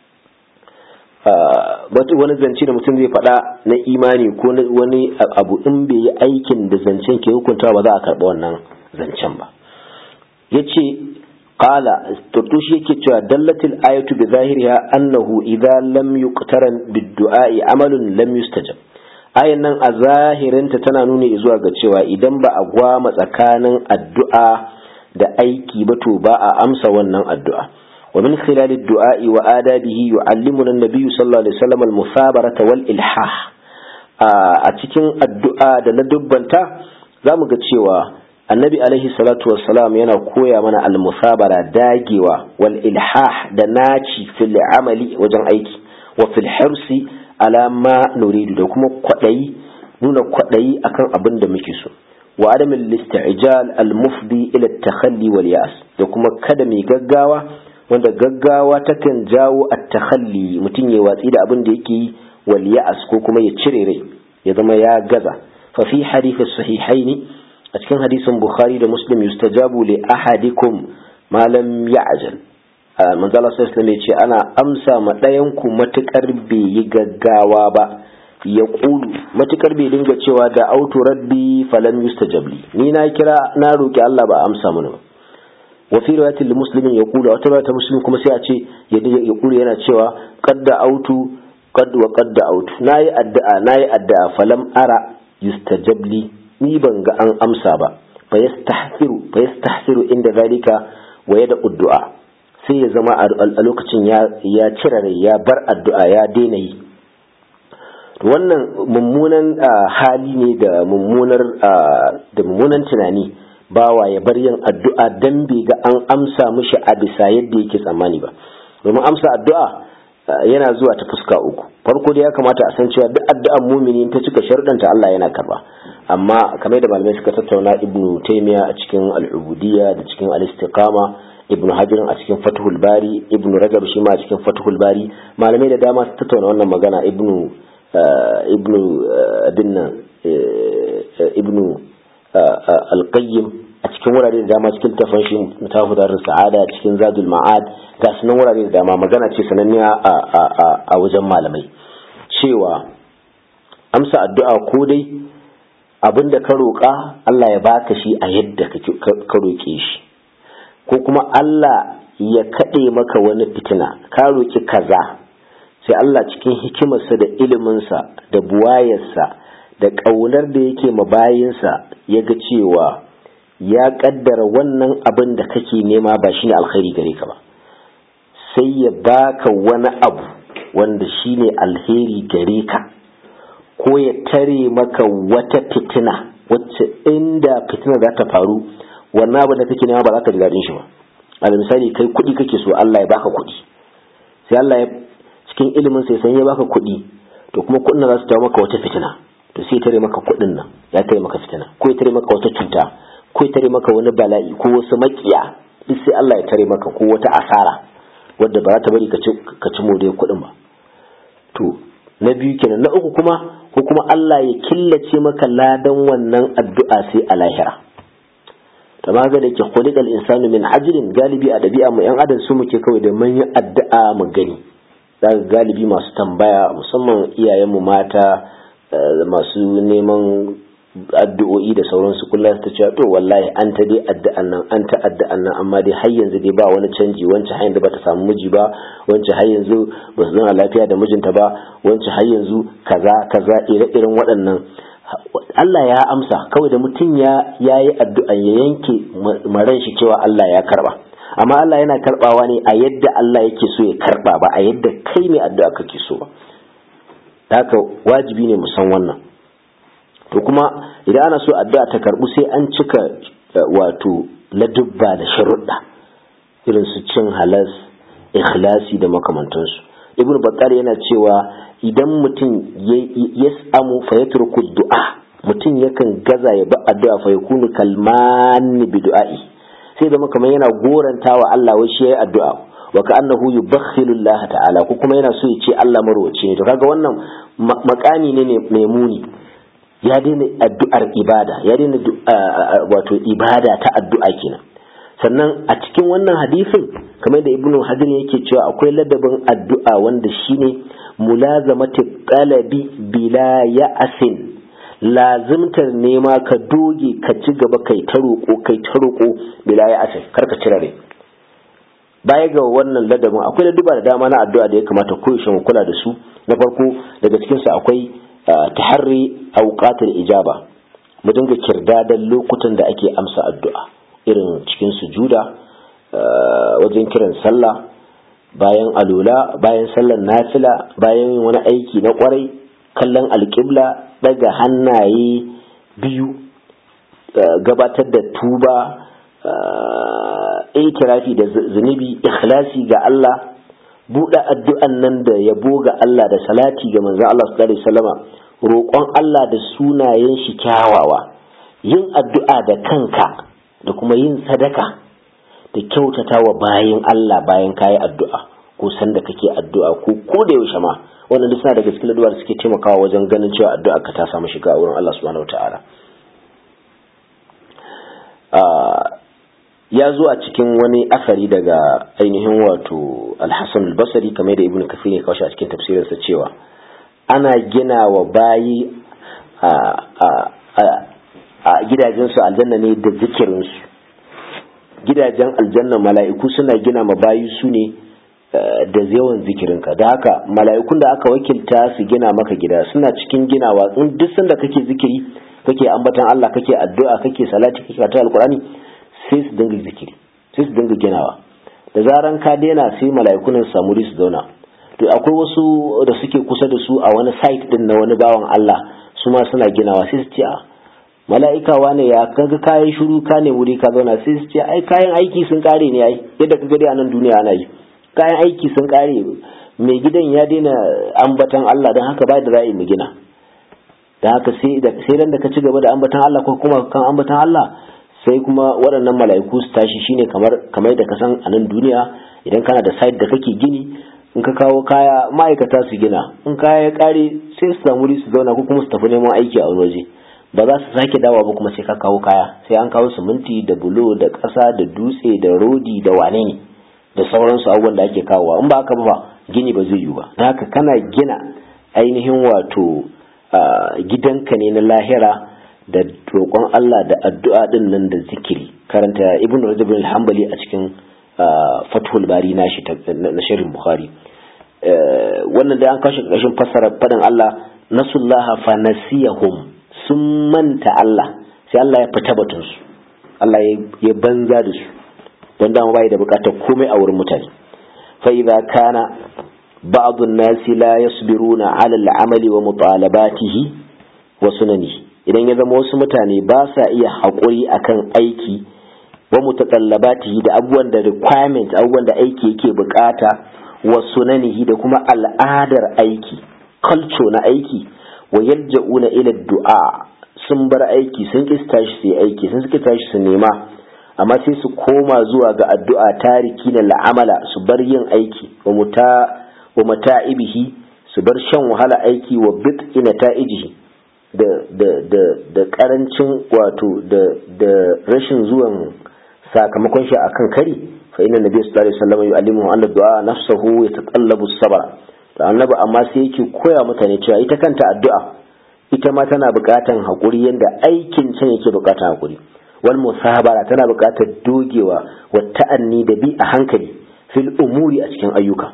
wani zance da mutum zai faɗa na imani ko wani abu in bai yi aikin da zancen ke hukunta ba za a karɓi wannan zancen ba ya ce ƙala turtushi yake cewa dallatil ayatu bi zahiriha annahu idza lam yuqtaran bid-du'a'i amalun lam yustajab ayan nan a zahirinta tana nuni zuwa ga cewa idan ba a gwama tsakanin addu'a da aiki ba to ba a amsa wannan addu'a ومن خلال الدعاء وآدابه يعلمنا النبي صلى الله عليه وسلم المثابرة والإلحاح أتكين الدعاء da ladubbanta zamu ga cewa annabi alaihi salatu wassalam yana koya mana almusabara dagewa wal ilhah da naci fil amali wajen aiki wa fil hirsi ala ma nuridu da kuma kwadayi nuna kwadayi akan abin da muke so wa adamin listi'jal al mufdi ila takhalli wal ya'as da kuma kada mai gaggawa wanda gaggawa takan jawo at-takhalli mutum ya watsi da abin da yake yi wal ya'as ko kuma ya cire rai ya zama ya gaza fa fi hadith sahihaini a cikin hadisin bukhari da muslim yustajabu li ahadikum ma lam ya'jal manzo Allah sallallahu alaihi ce ana amsa ma ɗayan ku matukar bai yi gaggawa ba ya kulu matukar bai dinga cewa da autu rabbi falam yustajabli ni na kira na roki Allah ba amsa mana ba wa fi riwayatin muslimin ya kula wata riwayata muslim kuma sai a ce ya kula yana cewa qadda autu qad wa qadda autu nayi addu'a nayi addu'a falam ara yustajabli ni ban ga an amsa ba fa yastahsiru fa yastahsiru inda zalika wa yada addu'a sai ya zama a lokacin ya ya cire rai ya bar addu'a ya daina yi wannan mummunan hali ne da mummunar da mummunan tunani bawa ya bar yin addu'a dan bai ga an amsa mishi a bisa yadda yake tsammani ba domin amsa addu'a yana zuwa ta fuska uku farko dai ya kamata a san cewa duk addu'an mumini ta cika sharuɗanta Allah yana karba amma kamar da malamai suka tattauna ibnu taymiya a cikin al-ubudiyya da cikin al-istiqama ibnu hajar a cikin fathul bari ibnu rajab shi ma a cikin fathul bari malamai da dama su tattauna wannan magana ibnu ibnu dinna ibnu al-qayyim a cikin wurare da dama cikin tafan shi mutafudar sa'ada cikin zadul ma'ad ga sunan wurare da dama magana ce sananniya a wajen malamai cewa amsa addu'a ko dai abinda ka roƙa Allah ya baka shi a yadda ka roƙe shi ko kuma Allah ya kaɗe maka wani fitina ka roƙi kaza sai Allah cikin hikimarsa da iliminsa da buwayarsa da ƙaunar da yake mabayinsa ya ga cewa ya ƙaddara wannan abin da kake nema ba shine alkhairi gare ka ba sai ya baka wani abu wanda shine alheri gare ka ko ya tare maka wata fitina wacce inda fitina za ta faru wannan abin da kake nema ba za ka ji daɗin shi ba al misali kai kuɗi kake so Allah ya baka kuɗi sai Allah ya cikin ilimin sai san ya baka kuɗi to kuma kuɗin za su jawo maka wata fitina to sai ya tare maka kuɗin nan ya tare maka fitina ko ya tare maka wata cuta ko ya tare maka wani bala'i ko wasu makiya duk sai Allah ya tare maka ko wata asara wadda ba za ta bari ka ci moriyar kuɗin ba to na biyu kenan na uku kuma ko kuma Allah ya killace maka ladan wannan addu'a sai a lahira kama ga da ke khuliqal insanu min ajrin galibi a dabi'a mu yan adam su muke kawai da mun yi addu'a mu gani daga galibi masu tambaya musamman iyayen mu mata masu neman addu'o'i da sauransu kullum ta cewa to wallahi an ta dai addu'an nan an ta addu'an nan amma dai har yanzu dai ba wani canji wancan har yanzu bata samu miji ba wancan har yanzu ba su zauna lafiya da mijinta ba wancan har yanzu kaza kaza ire-iren waɗannan Allah ya amsa kawai da mutum ya yayi addu'an ya yanke maran shi cewa Allah ya karba amma Allah yana karbawa ne a yadda Allah yake so ya karba ba a yadda kai ne addu'a kake so ba haka wajibi ne mu san wannan to kuma idan ana so addu'a ta karbu sai an cika wato ladubba da sharuɗa irin su cin halas ikhlasi da makamantansu ibnu bakar yana cewa idan mutum ya samu fa yatruku du'a mutum yakan gaza ya ba addu'a fa yakunu kalman bi du'a'i sai da kamar yana gorantawa Allah wai shi yayi addu'a wa ka'annahu yubakhilu Allah ta'ala ko kuma yana so ya ce Allah marwaci ne to kaga wannan makami ne mai muni ya daina addu'ar ibada ya daina wato ibada ta addu'a kenan sannan a cikin wannan hadisin kamar da ibnu hajar yake cewa akwai ladabin addu'a wanda shine mulazamati qalabi bila ya'sin lazimtar nema ka doge ka ci gaba kai ta roƙo kai ta roƙo bila ya'sin kar ka cire rai baya ga wannan ladabin akwai laduba da dama na addu'a da ya kamata koyaushe mu kula da su na farko daga cikin su akwai taharri auqatul ijaba mu dinga kirdadan lokutan da ake amsa addu'a irin cikin sujuda wajen kiran sallah bayan alula bayan sallar nafila bayan wani aiki na kwarai kallon alƙibla daga hannaye biyu gabatar da tuba itirafi da zunubi ikhlasi ga Allah buɗe addu'an nan da yabo ga Allah da salati ga manzon Allah sallallahu alaihi wasallama roƙon Allah da sunayen shi kyawawa yin addu'a da kanka da kuma yin sadaka da kyautata wa bayan Allah bayan kayi addu'a ko sanda kake addu'a ko ko da yaushe ma wannan duk suna daga cikin addu'a da suke taimakawa wajen ganin cewa addu'a ka ta samu shiga a wurin Allah subhanahu wataala ya zo a cikin wani asari daga ainihin wato al-Hasan al-Basri kamar da Ibn Kathir ya kawo a cikin tafsirinsa cewa ana gina wa bayi a gidajensu aljanna ne da zikirinsu gidajen aljanna mala'iku suna gina ma bayi su ne da yawan zikirinka da haka mala'ikun da aka wakilta su gina maka gida suna cikin ginawa in duk sanda kake zikiri kake ambatan Allah kake addu'a kake salati kake karatu alqur'ani sai su dinga zikiri sai su dinga ginawa da zaran ka daina sai mala'ikun su samu su zauna to akwai wasu da suke kusa da su a wani site din na wani bawan Allah su ma suna ginawa sai su ce a mala'ika wane ya kaga kayan shiru ka ne wuri ka zauna sai su ce ai kayan aiki sun kare ne ai yadda ka gari a nan duniya ana yi kayan aiki sun kare mai gidan ya daina ambatan Allah don haka bai da za mu gina don haka sai ran da ka ci gaba da ambatan Allah ko kuma kan ambatan Allah sai kuma waɗannan mala'iku su tashi shine kamar kamar da ka san a nan duniya idan kana da site da kake gini in ka kawo kaya ma'aikata su gina in kaya ya kare sai su samu su zauna ko kuma su tafi neman aiki a wani waje ba za su sake dawa ba kuma sai ka kawo kaya sai an kawo siminti da bulo da ƙasa da dutse da rodi da wane ne da sauransu abubuwan da ake kawowa in ba haka ba gini ba zai yiwu ba don haka kana gina ainihin wato gidanka ne na lahira da roƙon Allah da addu'a din nan da zikiri karanta ibn rajab al-hanbali a cikin fathul bari nashi na shirin bukhari wannan da an kashe ƙarshen fassara faɗin Allah nasullaha fa nasiyahum sun manta Allah sai Allah ya fita batun su Allah ya banza da su don dama bai da bukatar komai a wurin mutane fa idza kana ba'd an-nas la yasbiruna 'ala al-'amali wa mutalabatihi wa sunanihi idan ya zama wasu mutane ba sa iya haƙuri akan aiki wa mutatallabatihi da abubuwan da requirement abubuwan da aiki yake bukata wa sunanihi da kuma al'adar aiki culture na aiki wa yalja'una ila du'a sun bar aiki sun ki tashi su aiki sun ki tashi su nema amma sai su koma zuwa ga addu'a tariki na la'amala su bar yin aiki wa muta wa mata'ibihi su bar shan wahala aiki wa bit'i nata'ijihi da da da da karancin wato da da rashin zuwan sakamakon shi akan kari fa inna nabiy sallallahu alaihi wasallam yu'allimuhu anna du'a nafsuhu yataqallabu as-sabr to annabi amma sai yake koya mutane cewa ita kanta addu'a ita ma tana buƙatan haƙuri yanda aikin can yake buƙatan haƙuri wal musabara tana buƙatar dogewa wa ta'anni da bi a hankali fil umuri a cikin ayyuka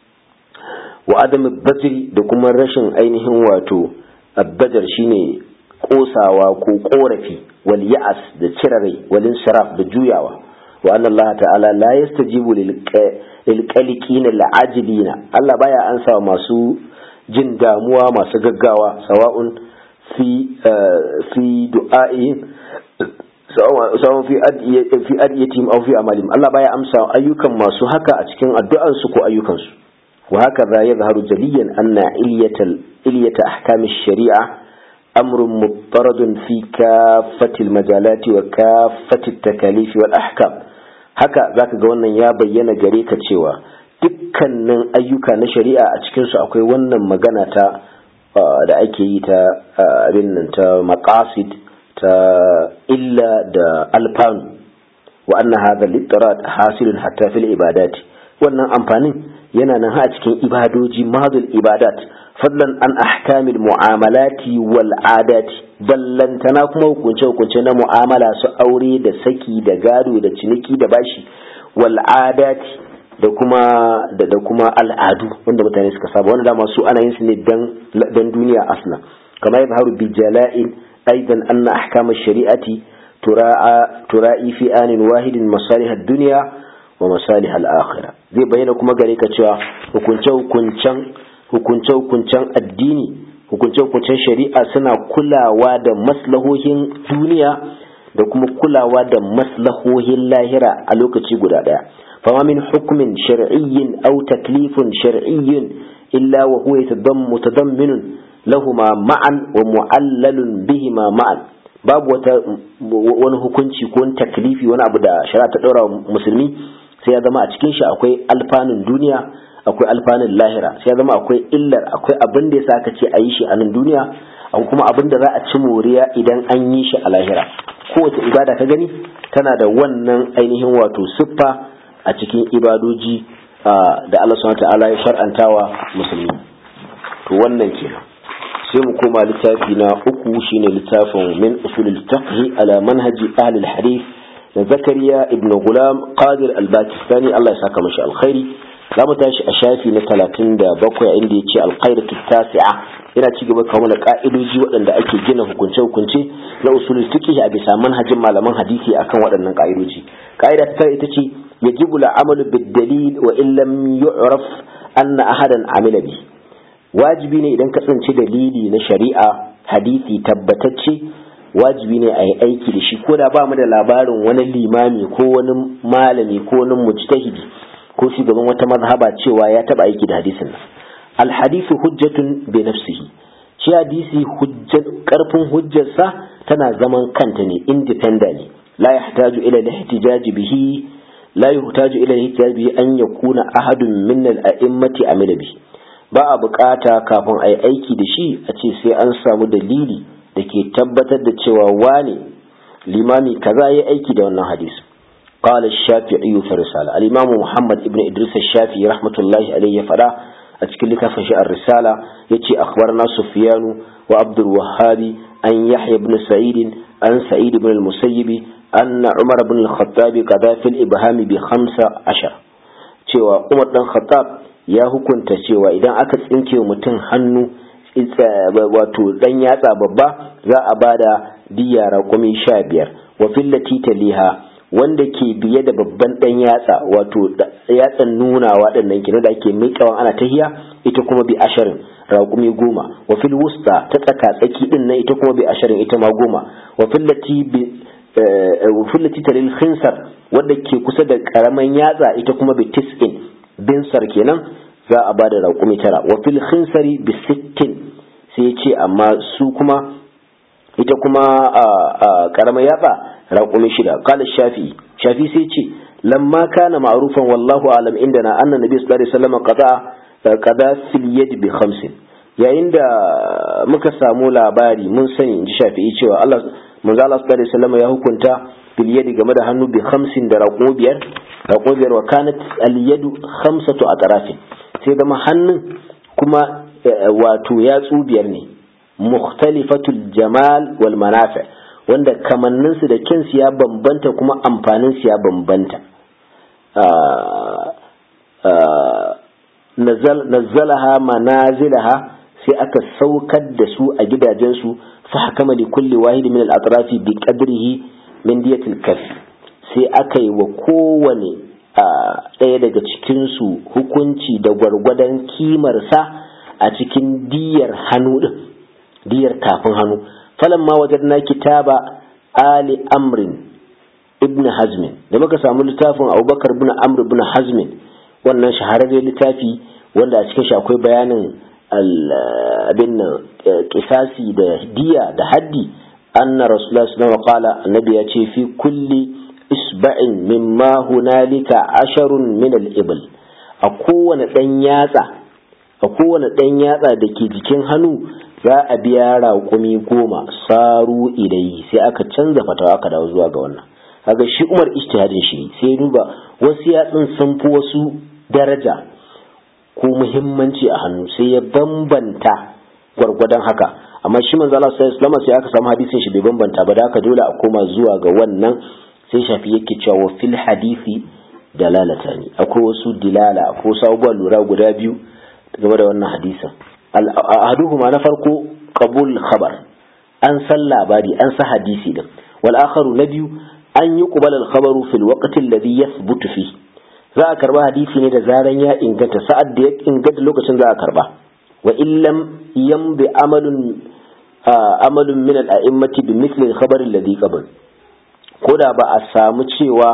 wa adam bajri da kuma rashin ainihin wato abbajar shine kosawa ko korafi wal ya'as da cirarai wal insiraf da juyawa wa anna Allah ta'ala la yastajibu lil qaliqina al ajilina Allah baya ansa masu jin damuwa masu gaggawa sawa'un fi fi du'a'ihim sawa'un fi fi adiyatihim aw fi amalihim Allah baya amsa ayyukan masu haka a cikin addu'ansu ko ayyukansu wa haka yadhharu jaliyan anna ilyatal إلية أحكام الشريعة أمر مضطرد في كافة المجالات وكافة التكاليف والأحكام haka zaka ga wannan ya bayyana gare ka cewa dukkanin ayyuka na shari'a a cikinsu akwai wannan magana ta da ake yi ta abin nan ta maqasid ta illa da alfanu wa anna hadha litrat hasilun hatta fil ibadati wannan amfanin yana nan ha a cikin ibadoji madul ibadat fadlan an ahkamil mu'amalati wal adati ballantana kuma hukunce hukunce na mu'amala su aure da saki da gado da ciniki da bashi wal adati da kuma da, da kuma al'adu wanda mutane suka saba wanda dama su ana yin su ne dan dan duniya asna kamar yadharu bi jala'in aidan anna ahkam ash-shari'ati tura'a tura'i fi anin wahidin masalih ad-dunya wa masalih al-akhirah zai bayyana kuma gare ka cewa hukunce hukuncen hukunce-hukuncen addini hukunce-hukuncen shari'a suna kulawa da maslahohin duniya da kuma kulawa da maslahohin lahira a lokaci guda ɗaya fama min hukumin shar'iyyin aw taklifun shar'iyyin illa wa huwa mutadamminun lahuma ma'an wa mu'allalun bihima ma'an babu wata wani hukunci ko wani taklifi wani abu da shari'a ta ɗaura musulmi sai ya zama a cikin shi akwai alfanun duniya akwai alfanun lahira sai ya zama akwai illar akwai abin da yasa aka ce a yi shi a nan duniya akwai kuma abin da za a ci moriya idan an yi shi a lahira kowace ibada ka gani tana da wannan ainihin wato siffa a cikin ibadoji da Allah subhanahu ta'ala ya shar'antawa musulmi to wannan kenan sai mu koma littafi na uku shine littafin min usulul fiqh ala manhaji ahli al-hadith da zakariya ibn gulam qadir al-bakistani Allah ya saka mashi alkhairi za mu tashi a shafi na talatin da bakwai inda ya ce alƙaidatu tasi'a yana ci gaba kawo da ƙa'idoji waɗanda ake gina hukunce-hukunce na usulul fiqh a bisa manhajin malaman hadisi akan waɗannan ƙa'idoji ƙa'ida ta ita ce yajibu al'amalu bid-dalil wa in lam yu'raf anna ahadan amila bi wajibi ne idan ka tsinci dalili na shari'a hadisi tabbatacce wajibi ne a yi aiki da shi ko da ba mu da labarin wani limami ko wani malami ko wani mujtahidi ko shugaban wata mazhaba cewa ya taba aiki da hadisin nan al hadithu hujjatun bi nafsihi shi hadisi hujjat karfin hujjarsa tana zaman kanta ne independently la yahtaju ila al-ihtijaj bihi la yahtaju ila al-ihtijaj bihi an yakuna ahadun min al-a'immati amila bihi ba a bukata kafin a yi aiki da shi a ce sai an samu dalili da ke tabbatar da cewa wane limami kaza ya aiki da wannan hadisi قال الشافعي في الرسالة الإمام محمد ابن إدريس الشافعي رحمة الله عليه فلا أتكلم في الرسالة يتي أخبرنا سفيان وعبد الوهاب أن يحيى بن سعيد أن سعيد بن المسيب أن عمر بن الخطاب قضى في الإبهام بخمسة عشر cewa Umar dan Khattab ya hukunta cewa idan aka tsinke mutum hannu wato dan yatsa babba za a bada diya raƙumi sha biyar wa fillati taliha wanda ke biye da babban dan yatsa wato yatsan nuna waɗannan kenan da ake miƙawa ana tahiya ita kuma bi asharin raƙumi goma wa fil wusta ta tsaka tsaki din nan ita kuma bi asharin ita ma goma wa fillati bi wa fillati talil khinsar wanda ke kusa da karaman yatsa ita kuma bi tis'in binsar kenan za a bada raƙumi tara wa fil khinsari bi sittin sai ce amma su kuma ita kuma karaman yatsa raƙumi shida kala shafi shafi sai ce lamma kana ma'rufan wallahu alam indana anna nabi sallallahu alaihi wasallam qada qada fil yad bi khamsin yayin da muka samu labari mun sani inji shafi'i cewa Allah manzo Allah sallallahu alaihi wasallam ya hukunta fil yad game da hannu bi khamsin da raƙumi biyar raƙumi biyar wa kanat al yad khamsatu atrafin sai zama hannun kuma wato yatsu biyar ne mukhtalifatul jamal wal manafi' wanda kamanninsu da kinsu ya bambanta kuma amfaninsu ya bambanta nazzalaha manazilaha sai aka saukar da su a gidajensu fa hakama li kulli wahidi min al-atrafi bi qadrihi min diyatil kaf sai aka yi wa kowane ɗaya daga cikinsu hukunci da gwargwadon kimarsa a cikin diyar hannu din diyar tafin hannu falamma wajadna kitaba ali amrin ibn hazmin da muka samu littafin abubakar ibn amr ibn hazmin wannan shahararren littafi wanda a cikin shi akwai bayanin abin nan kisasi da diya da haddi anna rasulullah sallallahu alaihi wasallam annabi ya ce fi kulli isba'in mimma hunalika asharun min al-ibl a kowane dan yatsa a kowane dan yatsa da ke jikin hannu za a biya raƙumi goma saru idai sai aka canza fatawa aka dawo zuwa ga wannan kaga shi umar ijtihadin shi sai duba wasu yatsun sun fi wasu daraja ko muhimmanci a hannu sai ya bambanta gwargwadon haka amma shi manzo Allah sallallahu alaihi sai aka samu hadisin shi bai bambanta ba da haka dole a koma zuwa ga wannan sai shafi yake cewa wa fil hadisi dalalatani akwai wasu dilala akwai wasu abubuwan lura guda biyu game da wannan hadisin ahaduhuma na farko qabul khabar an san labari an sa hadisi din wal akharu na biyu an yi qubal al khabaru fil waqti alladhi yathbutu fi za a karba hadisi ne da zaran ya inganta sa'ad da ya inganta lokacin za a karba wa illam yambi amalun amalun min al a'immati bi mithli al khabar alladhi qabl koda ba a samu cewa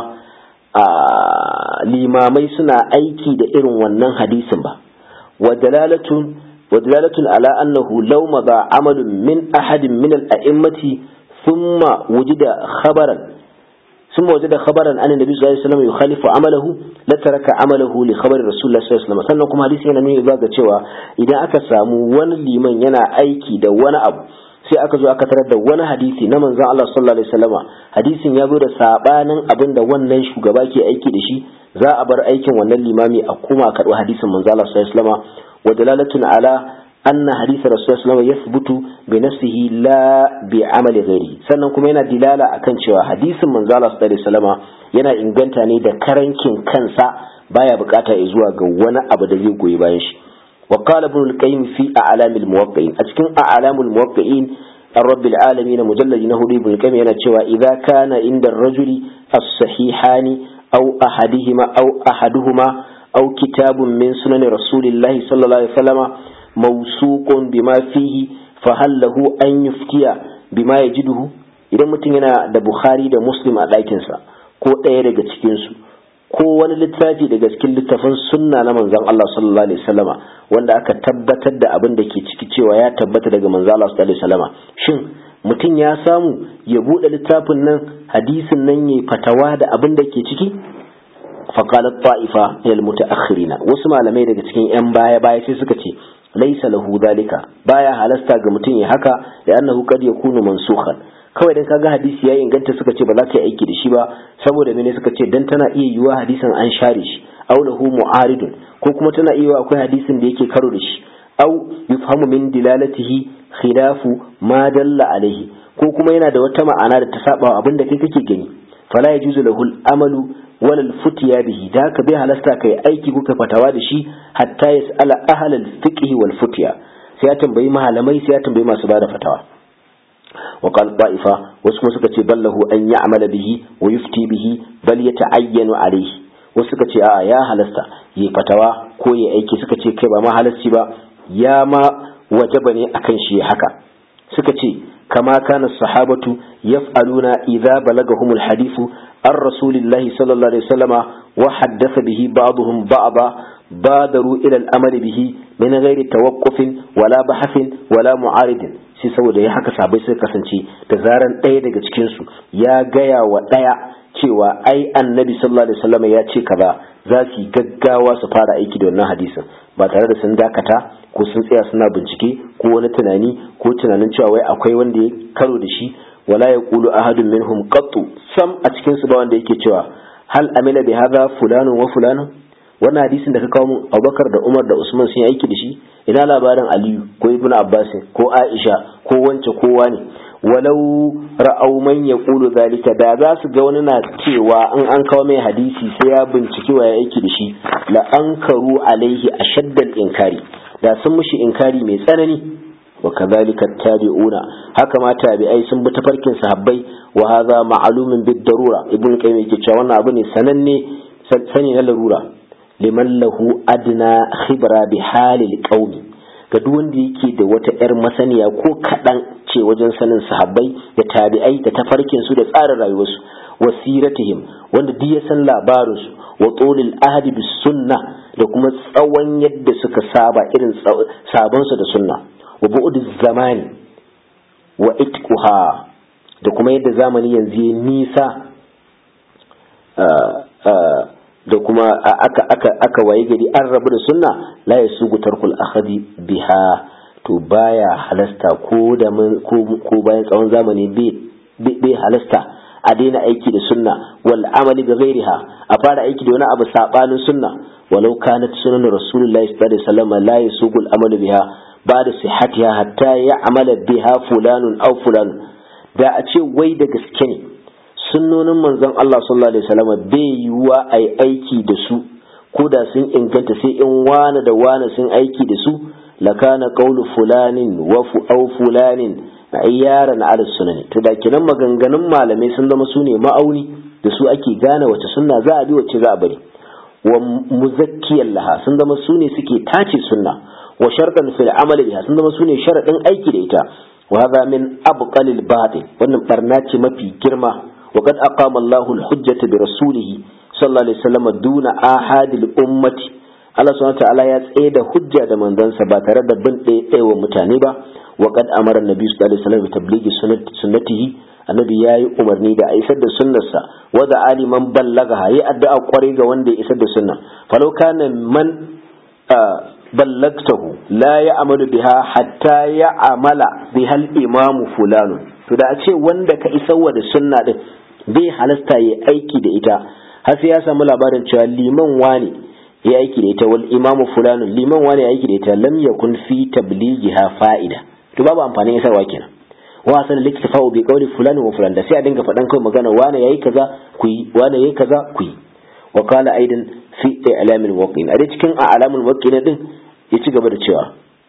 limamai suna aiki da irin wannan hadisin ba wa dalalatun ودلالة على أنه لو مضى عمل من أحد من الأئمة ثم وجد خبرا ثم وجد خبرا أن النبي صلى الله عليه وسلم يخالف عمله لترك عمله لخبر رسول الله صلى الله عليه وسلم sannan kuma hadisi yana nuni ba ga cewa idan aka samu wani liman yana aiki da wani abu sai aka zo aka tarar da wani hadisi na manzon Allah sallallahu alaihi wasallama hadisin ya zo da sabanin abin da wannan shugaba ke aiki da shi za a bar aikin wannan limami a kuma karɓi hadisin manzon Allah sallallahu alaihi wasallama ودلالة على أن حديث رسول الله صلى الله عليه وسلم يثبت بنفسه لا بعمل غيره sannan kuma yana dilala akan cewa hadisin manzo Allah sallallahu alaihi wasallam yana inganta ne da karankin kansa baya bukata ya zuwa ga wani abu da zai goyi bayan shi wa qala ibn al-qayyim fi a'lam al-muwaqqi'in a cikin a'lam al-muwaqqi'in الرب العالمين مجلد نهدي ابن القيم yana cewa idza kana inda ar-rajuli as-sahihani aw ahadihima aw ahaduhuma أو كتاب من سنن رسول الله صلى الله عليه وسلم موثوق بما فيه فهل له أن يفتي بما يجده idan mutum yana da Bukhari da Muslim a ɗakinsa ko ɗaya daga cikinsu ko wani littafi daga cikin littafin sunna na manzon Allah sallallahu alaihi wasallama wanda aka tabbatar da abin da ke ciki cewa ya tabbata daga manzon Allah sallallahu alaihi wasallama shin mutum ya samu ya bude littafin nan hadisin nan yayi fatawa da abin da ke ciki faqalat ta'ifa lil mutaakhirina wasu malamai daga cikin yan baya baya sai suka ce laisa lahu dalika baya halasta ga mutum ya haka da annahu qad yakunu mansukhan kawai dan kaga hadisi ya inganta suka ce ba za ka yi aiki da shi ba saboda mene suka ce dan tana iya yiwa hadisin an share shi aw lahu mu'aridun ko kuma tana iya akwai hadisin da yake karo da shi aw yufhamu min dilalatihi khilafu ma dalla alaihi ko kuma yana da wata ma'ana da ta saba abin da kai kake gani fala yajuzu lahu al-amalu wala al-futiya bihi da haka bai halasta kai aiki kuka fatawa da shi hatta yas'ala ahla al-fiqh wal futiya sai ya tambayi malamai sai ya tambayi masu bada fatawa وقال طائفة وسكما سكتي بل له أن يعمل به ويفتي به بل يتعين عليه وسكتي آه يا هلستا يفتوى كوي أيكي سكتي كيبا ما هلستي با يا ما وجبني أكن شي حكا سكتي كما كان الصحابة يفعلون إذا بلغهم الحديث عن رسول الله صلى الله عليه وسلم وحدث به بعضهم بعضا بادروا إلى الأمل به من غير توقف ولا بحث ولا معارض sai saboda ya haka sabai suka kasance da zaran ɗaya daga cikinsu ya gaya wa ɗaya cewa ai annabi sallallahu alaihi wasallam ya ce kaza za su yi gaggawa su fara aiki da wannan hadisin ba tare da sun dakata ko sun tsaya suna bincike ko wani tunani ko tunanin cewa wai akwai wanda ya karo da shi wala yaqulu ahadun minhum qattu sam a cikin su ba wanda yake cewa hal amila bi hadha fulanun wa fulanun wannan hadisin da ka kawo mun Abubakar da Umar da Usman sun yi aiki da shi ina labarin Aliyu ko Ibn Abbas ko Aisha ko wance kowa ne walau ra'au man yaqulu zalika da za su ga wani na cewa in an kawo mai hadisi sai ya binciki wa ya aiki da shi la ankaru alaihi ashaddal inkari da sun mushi inkari mai tsanani wa kadhalika tabi'una haka ma tabi'ai sun bi tafarkin sahabbai wa hadha ma'lumun bid darura ibn qayyim yake cewa wannan abu ne sananne sani na larura liman lahu adna khibra bi halil qaumi ga duk wanda yake da wata yar masaniya ko kadan ce wajen sanin sahabbai da tabi'ai da tafarkin su da tsarin rayuwarsu wasiratihim wanda duk ya san labarin su wa tulil ahdi bis sunna da kuma tsawon yadda suka saba irin sabon su da sunna wa bu'd zamani wa itquha da kuma yadda zamani yanzu ya nisa da kuma aka aka aka waye gari an rabu da sunna la yasugu tarkul akhadi biha to baya halasta ko da ko bayan tsawon zamani bai halasta a daina aiki da sunna wal amali bi ghairiha a fara aiki da wani abu sabanin sunna walau kanat sunan rasulullahi sallallahu alaihi wasallam la yasugu al amalu biha ba'da sihhatiha hatta ya'mala biha fulanun aw fulan da a ce wai da gaske ne sunnonin manzon Allah sallallahu alaihi wasallam bai yiwuwa a yi aiki da su ko da sun inganta sai in wane da wane sun aiki da su lakana qawlu fulanin wa fu aw fulanin ayyaran ala sunani to da kinan maganganun malamai sun zama su ne ma'auni da su ake gane wace sunna za a bi wace za a bari wa muzakkiyan laha sun zama su ne suke tace sunna wa shartan fil amali biha sun zama su ne sharadin aiki da ita wa hadha min abqalil batil wannan barna ce mafi girma وقد أقام الله الحجة برسوله صلى الله عليه وسلم دون آحاد الأمة Allah subhanahu ta'ala ya tsaye da hujja da manzansa ba tare da bin ɗaya wa mutane ba wa qad amara annabi sallallahu alaihi wasallam bi tablighi sunnatihi annabi yayi umarni da a isar da sunnarsa wa da aliman ballagaha yi addu'a kwarai ga wanda ya isar da sunna falau kana man ballagtahu la ya'malu biha hatta ya'mala biha al-imam fulanu to da a ce wanda ka isarwa da sunna din bai halasta ya aiki da ita har sai ya samu labarin cewa liman wani ya aiki da ita wal imamu fulanun liman wani ya aiki da ita lam yakun fi tablighiha fa'ida to babu amfanin isarwa kenan wa san liktafa'u bi qawli fulan wa fulan da sai a dinga faɗan kai magana wani yayi kaza ku yi wani yayi kaza ku yi wa qala aidan fi i'lamil waqin a cikin a'lamul waqin din ya ci gaba da cewa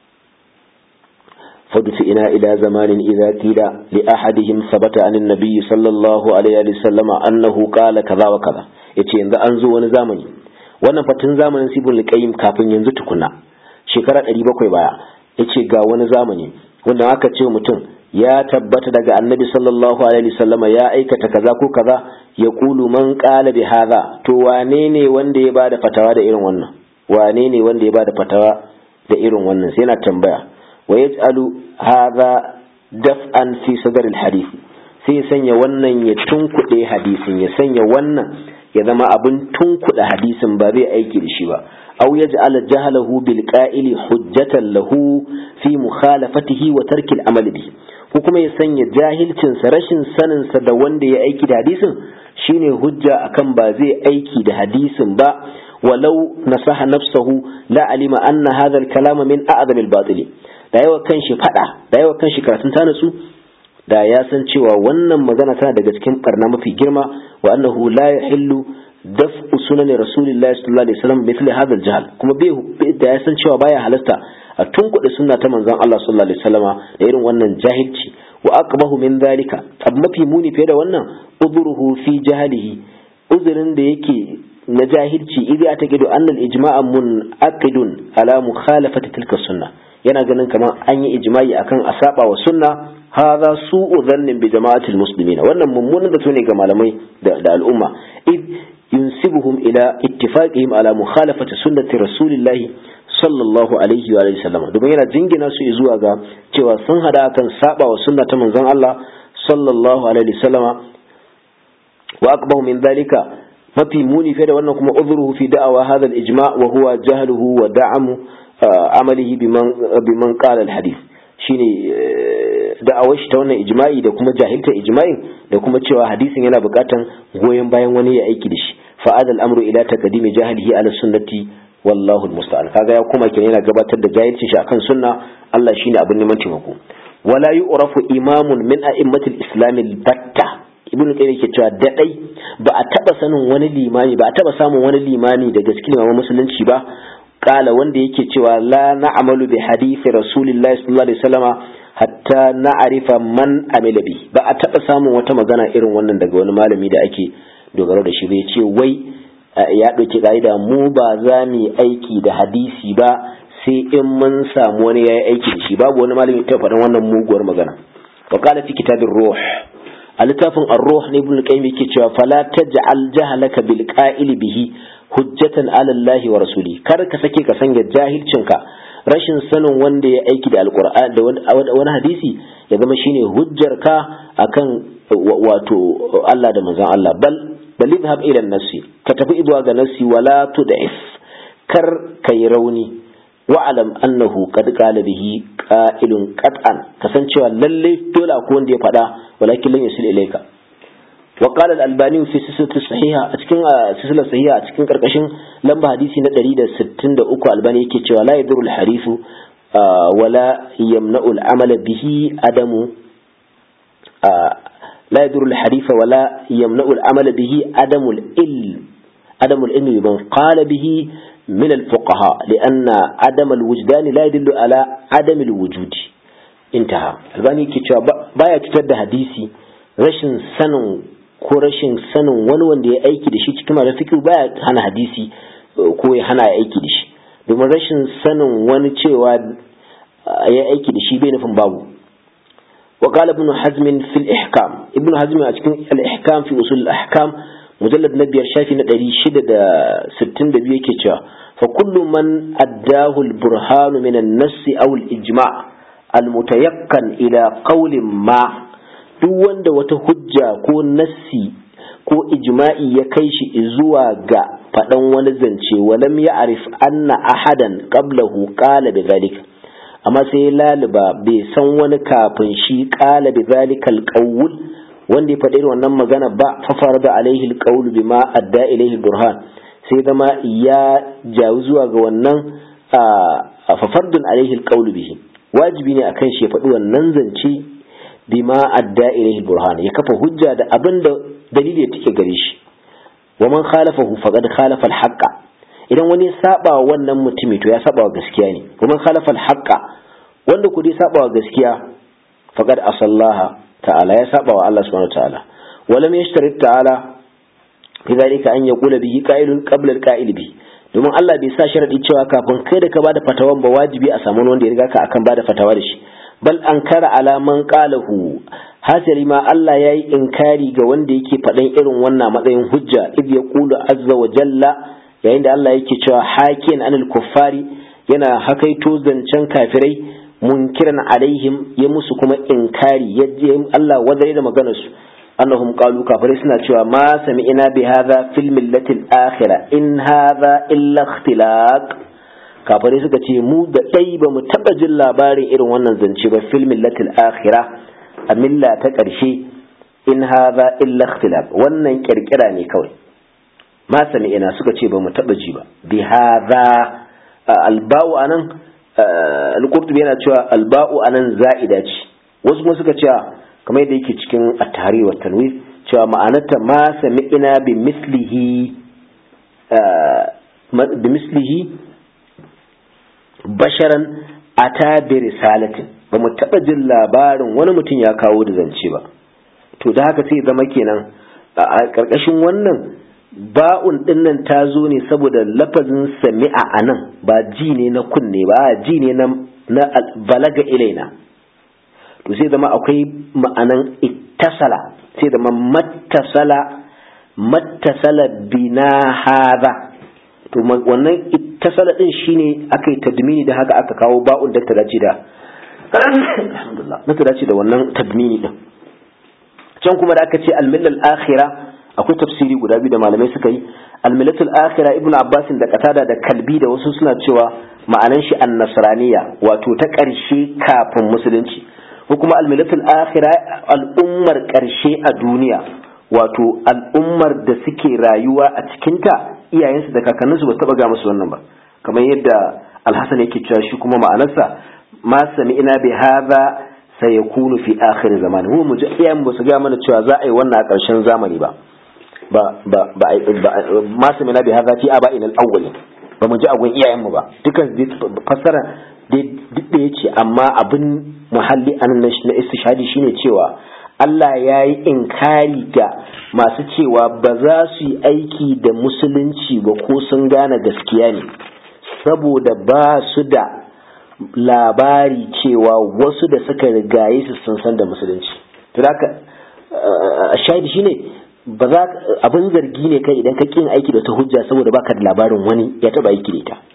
فدفئنا إلى زمان إذا قيل لأحدهم ثبت عن النبي صلى الله عليه وسلم أنه قال كذا وكذا yace yanzu an zo wani zamani wannan fatin zamanin sibul qayyim kafin yanzu tukuna shekara 700 baya yace ga wani zamani wanda aka ce mutum ya tabbata daga annabi sallallahu alaihi wasallama ya aikata kaza ko kaza ya kulu man qala bi hadha to wane ne wanda ya bada fatawa da irin wannan wane ne wanda ya bada fatawa da irin wannan sai yana tambaya wa yaj'alu hadha daf'an fi sadr al-hadith sai ya sanya wannan ya tunkuɗe hadisin ya sanya wannan ya zama abin tunkuɗe hadisin ba zai aiki da shi ba aw yaj'ala jahalahu bil qa'ili hujjatan lahu fi mukhalafatihi wa tarki al-amal bihi ko kuma ya sanya jahilcinsa rashin saninsa da wanda ya aiki da hadisin shine hujja akan ba zai aiki da hadisin ba walau nasaha nafsahu la alima anna hadha al-kalam min a'zam al-batil da yawa kanshi fada da yawa kanshi karatun ta nasu da ya san cewa wannan magana tana daga cikin barna mafi girma wa annahu la yahillu daf'u sunan rasulillahi sallallahu alaihi wasallam mithli hadha al-jahl kuma bai da ya san cewa baya halasta a tunkuɗe sunna ta manzon Allah sallallahu alaihi wasallama da irin wannan jahilci wa aqbahu min zalika abu mafi muni fiye da wannan udruhu fi jahalihi uzurin da yake na jahilci idza ataqidu anna al-ijma'a munaqidun ala mukhalafati tilka sunna yana ganin kamar an yi ijma'i akan a saba wa sunna hadha su'u dhannin bi jama'atil muslimin wannan mummunan da ne ga malamai da al'umma id yunsibuhum ila ittifaqihim ala mukhalafati sunnati rasulillahi sallallahu alaihi wa sallam domin yana jingina su zuwa ga cewa sun hada kan saba wa sunna ta manzon Allah sallallahu alaihi wa sallama wa aqbahu min dhalika mafi muni fiye da wannan kuma udhruhu fi da'awa hadha al-ijma' wa huwa jahluhu wa da'amu amalihi biman biman qala al-hadith shine da'awar shi ta wannan ijma'i da kuma jahilta ijma'in da kuma cewa hadisin yana bukatan goyon bayan wani ya aiki da shi fa'ad al-amru ila taqdimi jahlihi ala sunnati wallahu almusta'an kaga ya kuma kenan yana gabatar da jahilcin shi akan sunna Allah shine abin neman taimako wala yu'rafu imamun min a'immatil islam batta ibn qayyim yake cewa dadai ba a taba sanin wani limani ba a taba samun wani limani daga cikin imaman musulunci ba kala wanda yake cewa la na'malu bi hadisi rasulillahi sallallahu alaihi wasallama hatta na'rifa man amila bi ba a taba samun wata magana irin wannan daga wani malami da ake dogaro da shi bai ce wai ya ɗauki ƙa'ida mu ba za mu yi aiki da hadisi ba sai in mun samu wani ya yi aiki da shi babu wani malami ta faɗin wannan muguwar magana wa qala fi kitabir ruh a littafin ar-ruh ne ibn qayyim yake cewa fala taj'al jahalaka bil qa'il bihi hujjatan ala Allah wa rasuli kar ka sake ka sanya jahilcinka rashin sanin wanda ya aiki da alqur'an da wani hadisi ya zama shine hujjarka akan wato Allah da manzon Allah bal bal idhhab ila an-nafsi ka tafi zuwa ga nafsi wala tud'if kar kai rauni wa'alam annahu qad qala bihi qa'ilun qat'an kasancewa lalle dole akwai wanda ya faɗa walakin lan yasil ilayka wa qala al-albani fi silsilati sahiha a cikin silsilar sahiha a cikin karkashin lamba hadisi na 163 albani yake cewa la yadurul harifu wala yamna'u al-amala bihi adamu لا يدر الحريف ولا يمنع العمل به عدم العلم عدم العلم بمن قال به من الفقهاء لأن عدم الوجدان لا يدل على عدم الوجود انتهى الباني كتاب بايا كتاب حديثي rashin sanin ko rashin sanin wani wanda ya aiki da shi cikin mara fikir baya hana hadisi ko ya hana aiki da shi domin rashin sanin wani cewa ya aiki da shi bai nufin babu وقال ابن حزم في الإحكام ابن حزم أتكلم الإحكام في أصول الأحكام مجلد نبي الشافي ندري شدة ستين دبيه كتشا فكل من أداه البرهان من النص أو الإجماع المتيقن إلى قول ما duk wanda wata hujja ko nassi ko ijma'i ya kai shi zuwa ga faɗan wani zance walam ya arif anna ahadan qablahu qala bi zalika amma sai laliba bai san wani kafin shi kala bi zalikal qawl wanda ya faɗi wannan magana ba fa farada alaihi alqawl bima adda ilaihi burhan sai zama ya jawo zuwa ga wannan fa fardun alaihi alqawl bihi wajibi ne akan shi ya faɗi wannan zance bima adda ilaihi burhan ya kafa hujja da abin da dalili ya take gare shi wa man khalafahu faqad khalafa alhaqqa idan wani ya saba wannan mutumi to ya saba wa gaskiya ne kuma khalafa al-haqqa wanda ku dai saba wa gaskiya faqad asallaha ta'ala ya saba wa Allah subhanahu ta'ala walam yashtarit ta'ala fi zalika an yaqula bihi qa'ilun qabla al-qa'il bi domin Allah bai sa sharadi cewa kafin kai da ka bada fatawan ba wajibi a samu wanda ya riga ka akan bada fatawa da shi bal ankara ala man qalahu hasali ma Allah yayi inkari ga wanda yake faɗan irin wannan matsayin hujja id yaqulu azza wa jalla yayin da Allah yake cewa hakin anil kuffari yana hakaito zancen kafirai munkiran alaihim ya musu kuma inkari ya Allah wadare da maganar su annahum qalu kafirai suna cewa ma sami'na bi hadha fil millati al-akhirah in hadha illa ikhtilaq kafirai suka ce mu da dai ba mu taba jin labarin irin wannan zance ba fil millati al-akhirah a milla ta karshe in hadha illa ikhtilaq wannan kirkira ne kawai ma sami'na suka ce ba mu taba ji ba bi hadha alba'u anan al-qurtubi yana cewa alba'u anan za'ida ce wasu kuma suka cewa kamar yadda yake cikin at-tahrir wa tanwir cewa ma'anarta ma sami'na bi mislihi bi mislihi basharan ata bi risalatin ba mu taba jin labarin wani mutum ya kawo da zance ba to da haka sai zama kenan a karkashin wannan ba'un dinnan ta zo ne saboda lafazin sami'a anan ba ji ne na kunne ba ji ne na balaga ilaina to sai zama akwai ma'anan ittasala sai zama mattasala mattasala bina hadha to wannan ittasala din shine aka yi tadmini da haka aka kawo ba'un da ta dace da alhamdulillah na ta dace da wannan tadmini din can kuma da aka ce al-millal akhirah akwai tafsiri guda biyu da malamai suka yi al-millatul akhirah ibnu abbas da qatada da kalbi da wasu suna cewa ma'anan shi an-nasraniya wato ta ƙarshe kafin musulunci ko kuma almilatul akhira al'ummar ƙarshe a duniya wato al'ummar da suke rayuwa a cikinta iyayensu da kakanninsu ba taɓa ga musu wannan ba kamar yadda alhassan yake cewa shi kuma ma'anarsa ma sami ina bi hadha sayakunu fi akhir zamani mu mu ji iyayen ba su ga mana cewa za a yi wannan a ƙarshen zamani ba ba ba ba ma sami ina bi hadha fi aba'in al-awwal ba mu ji agun iyayen mu ba dukan fassara duk da yace amma abin muhalli an na istishhadi shine cewa Allah ya yi inkari ga masu cewa ba za su yi aiki da musulunci ba ko sun gane gaskiya ne saboda ba su da labari cewa wasu da suka rigaye su sun san da musulunci to haka shahidi shine ba za abin zargi ne kai idan ka kin aiki da ta hujja saboda baka da labarin wani ya taba aiki da ita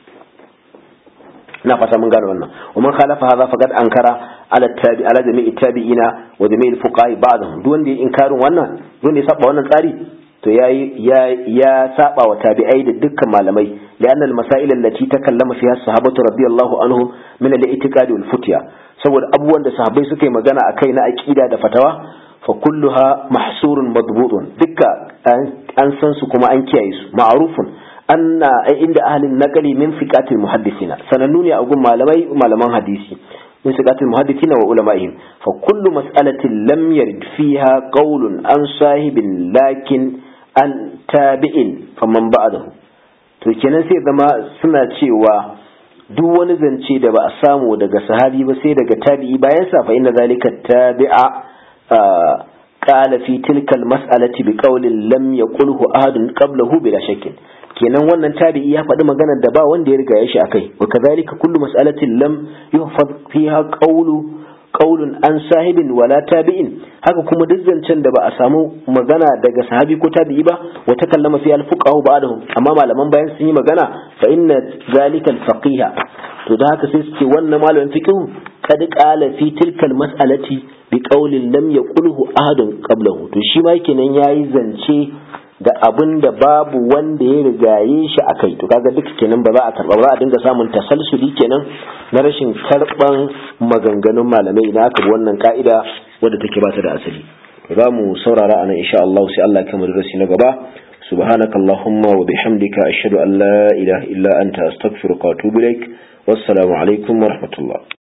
ina fata mun gane wannan wa man khalafa hadha faqad ankara ala tabi ala jami'i tabi'ina wa jami'il fuqaha ba'dhum duk wanda ya inkarin wannan duk wanda ya saba wannan tsari to yayi ya ya saba wa tabi'ai da dukkan malamai li'anna al-masail allati takallama fiha as-sahabatu radiyallahu anhum min al-i'tiqad wal futya saboda abubuwan da sahabbai suka yi magana akai na aqida da fatawa fa kulluha mahsurun madbutun dukka an san su kuma an kiyaye su ma'rufun anna inda ahlin naqali min fiqatil muhaddisina sanannu ne a gun malamai malaman hadisi min fiqatil muhaddisina wa ulama'ihim fa kullu mas'alatin lam yarid fiha qawlun an sahibin lakin an tabi'in faman ba'dahu to kenan sai zama suna cewa duk wani zance da ba a samu daga sahabi ba sai daga tabi'i bayan sa fa inna zalika tabi'a qala fi tilka al-mas'alati bi qawlin lam yaqulhu ahadun qablahu bila shakkin kenan wannan tabi'i ya faɗi maganar da ba wanda ya riga ya shi akai wa kadhalika kullu mas'alatin lam yuhfaz fiha qawlu qawlun an sahibin wala tabi'in haka kuma duk zancen da ba a samu magana daga sahabi ko tabi'i ba wa takallama fi al-fuqaha ba'dahum amma malaman bayan sun yi magana fa inna zalika al-faqiha to da haka sai suke wannan malamin fiqh kad qala fi tilka al-mas'alati bi qawlin lam yaqulhu ahadun qablahu to shi ma kenan yayi zance da abin da babu wanda ya rigaye shi a kai to kaga duk kenan ba za a karba ba za a dinga samun tasalsuli kenan na rashin karban maganganun malamai idan aka bi wannan ka'ida wadda take ba ta da asali za mu saurara anan insha Allah sai Allah ya kamar darasi na gaba سبحانك اللهم وبحمدك أشهد أن لا إله إلا أنت أستغفرك وأتوب إليك والسلام عليكم ورحمة الله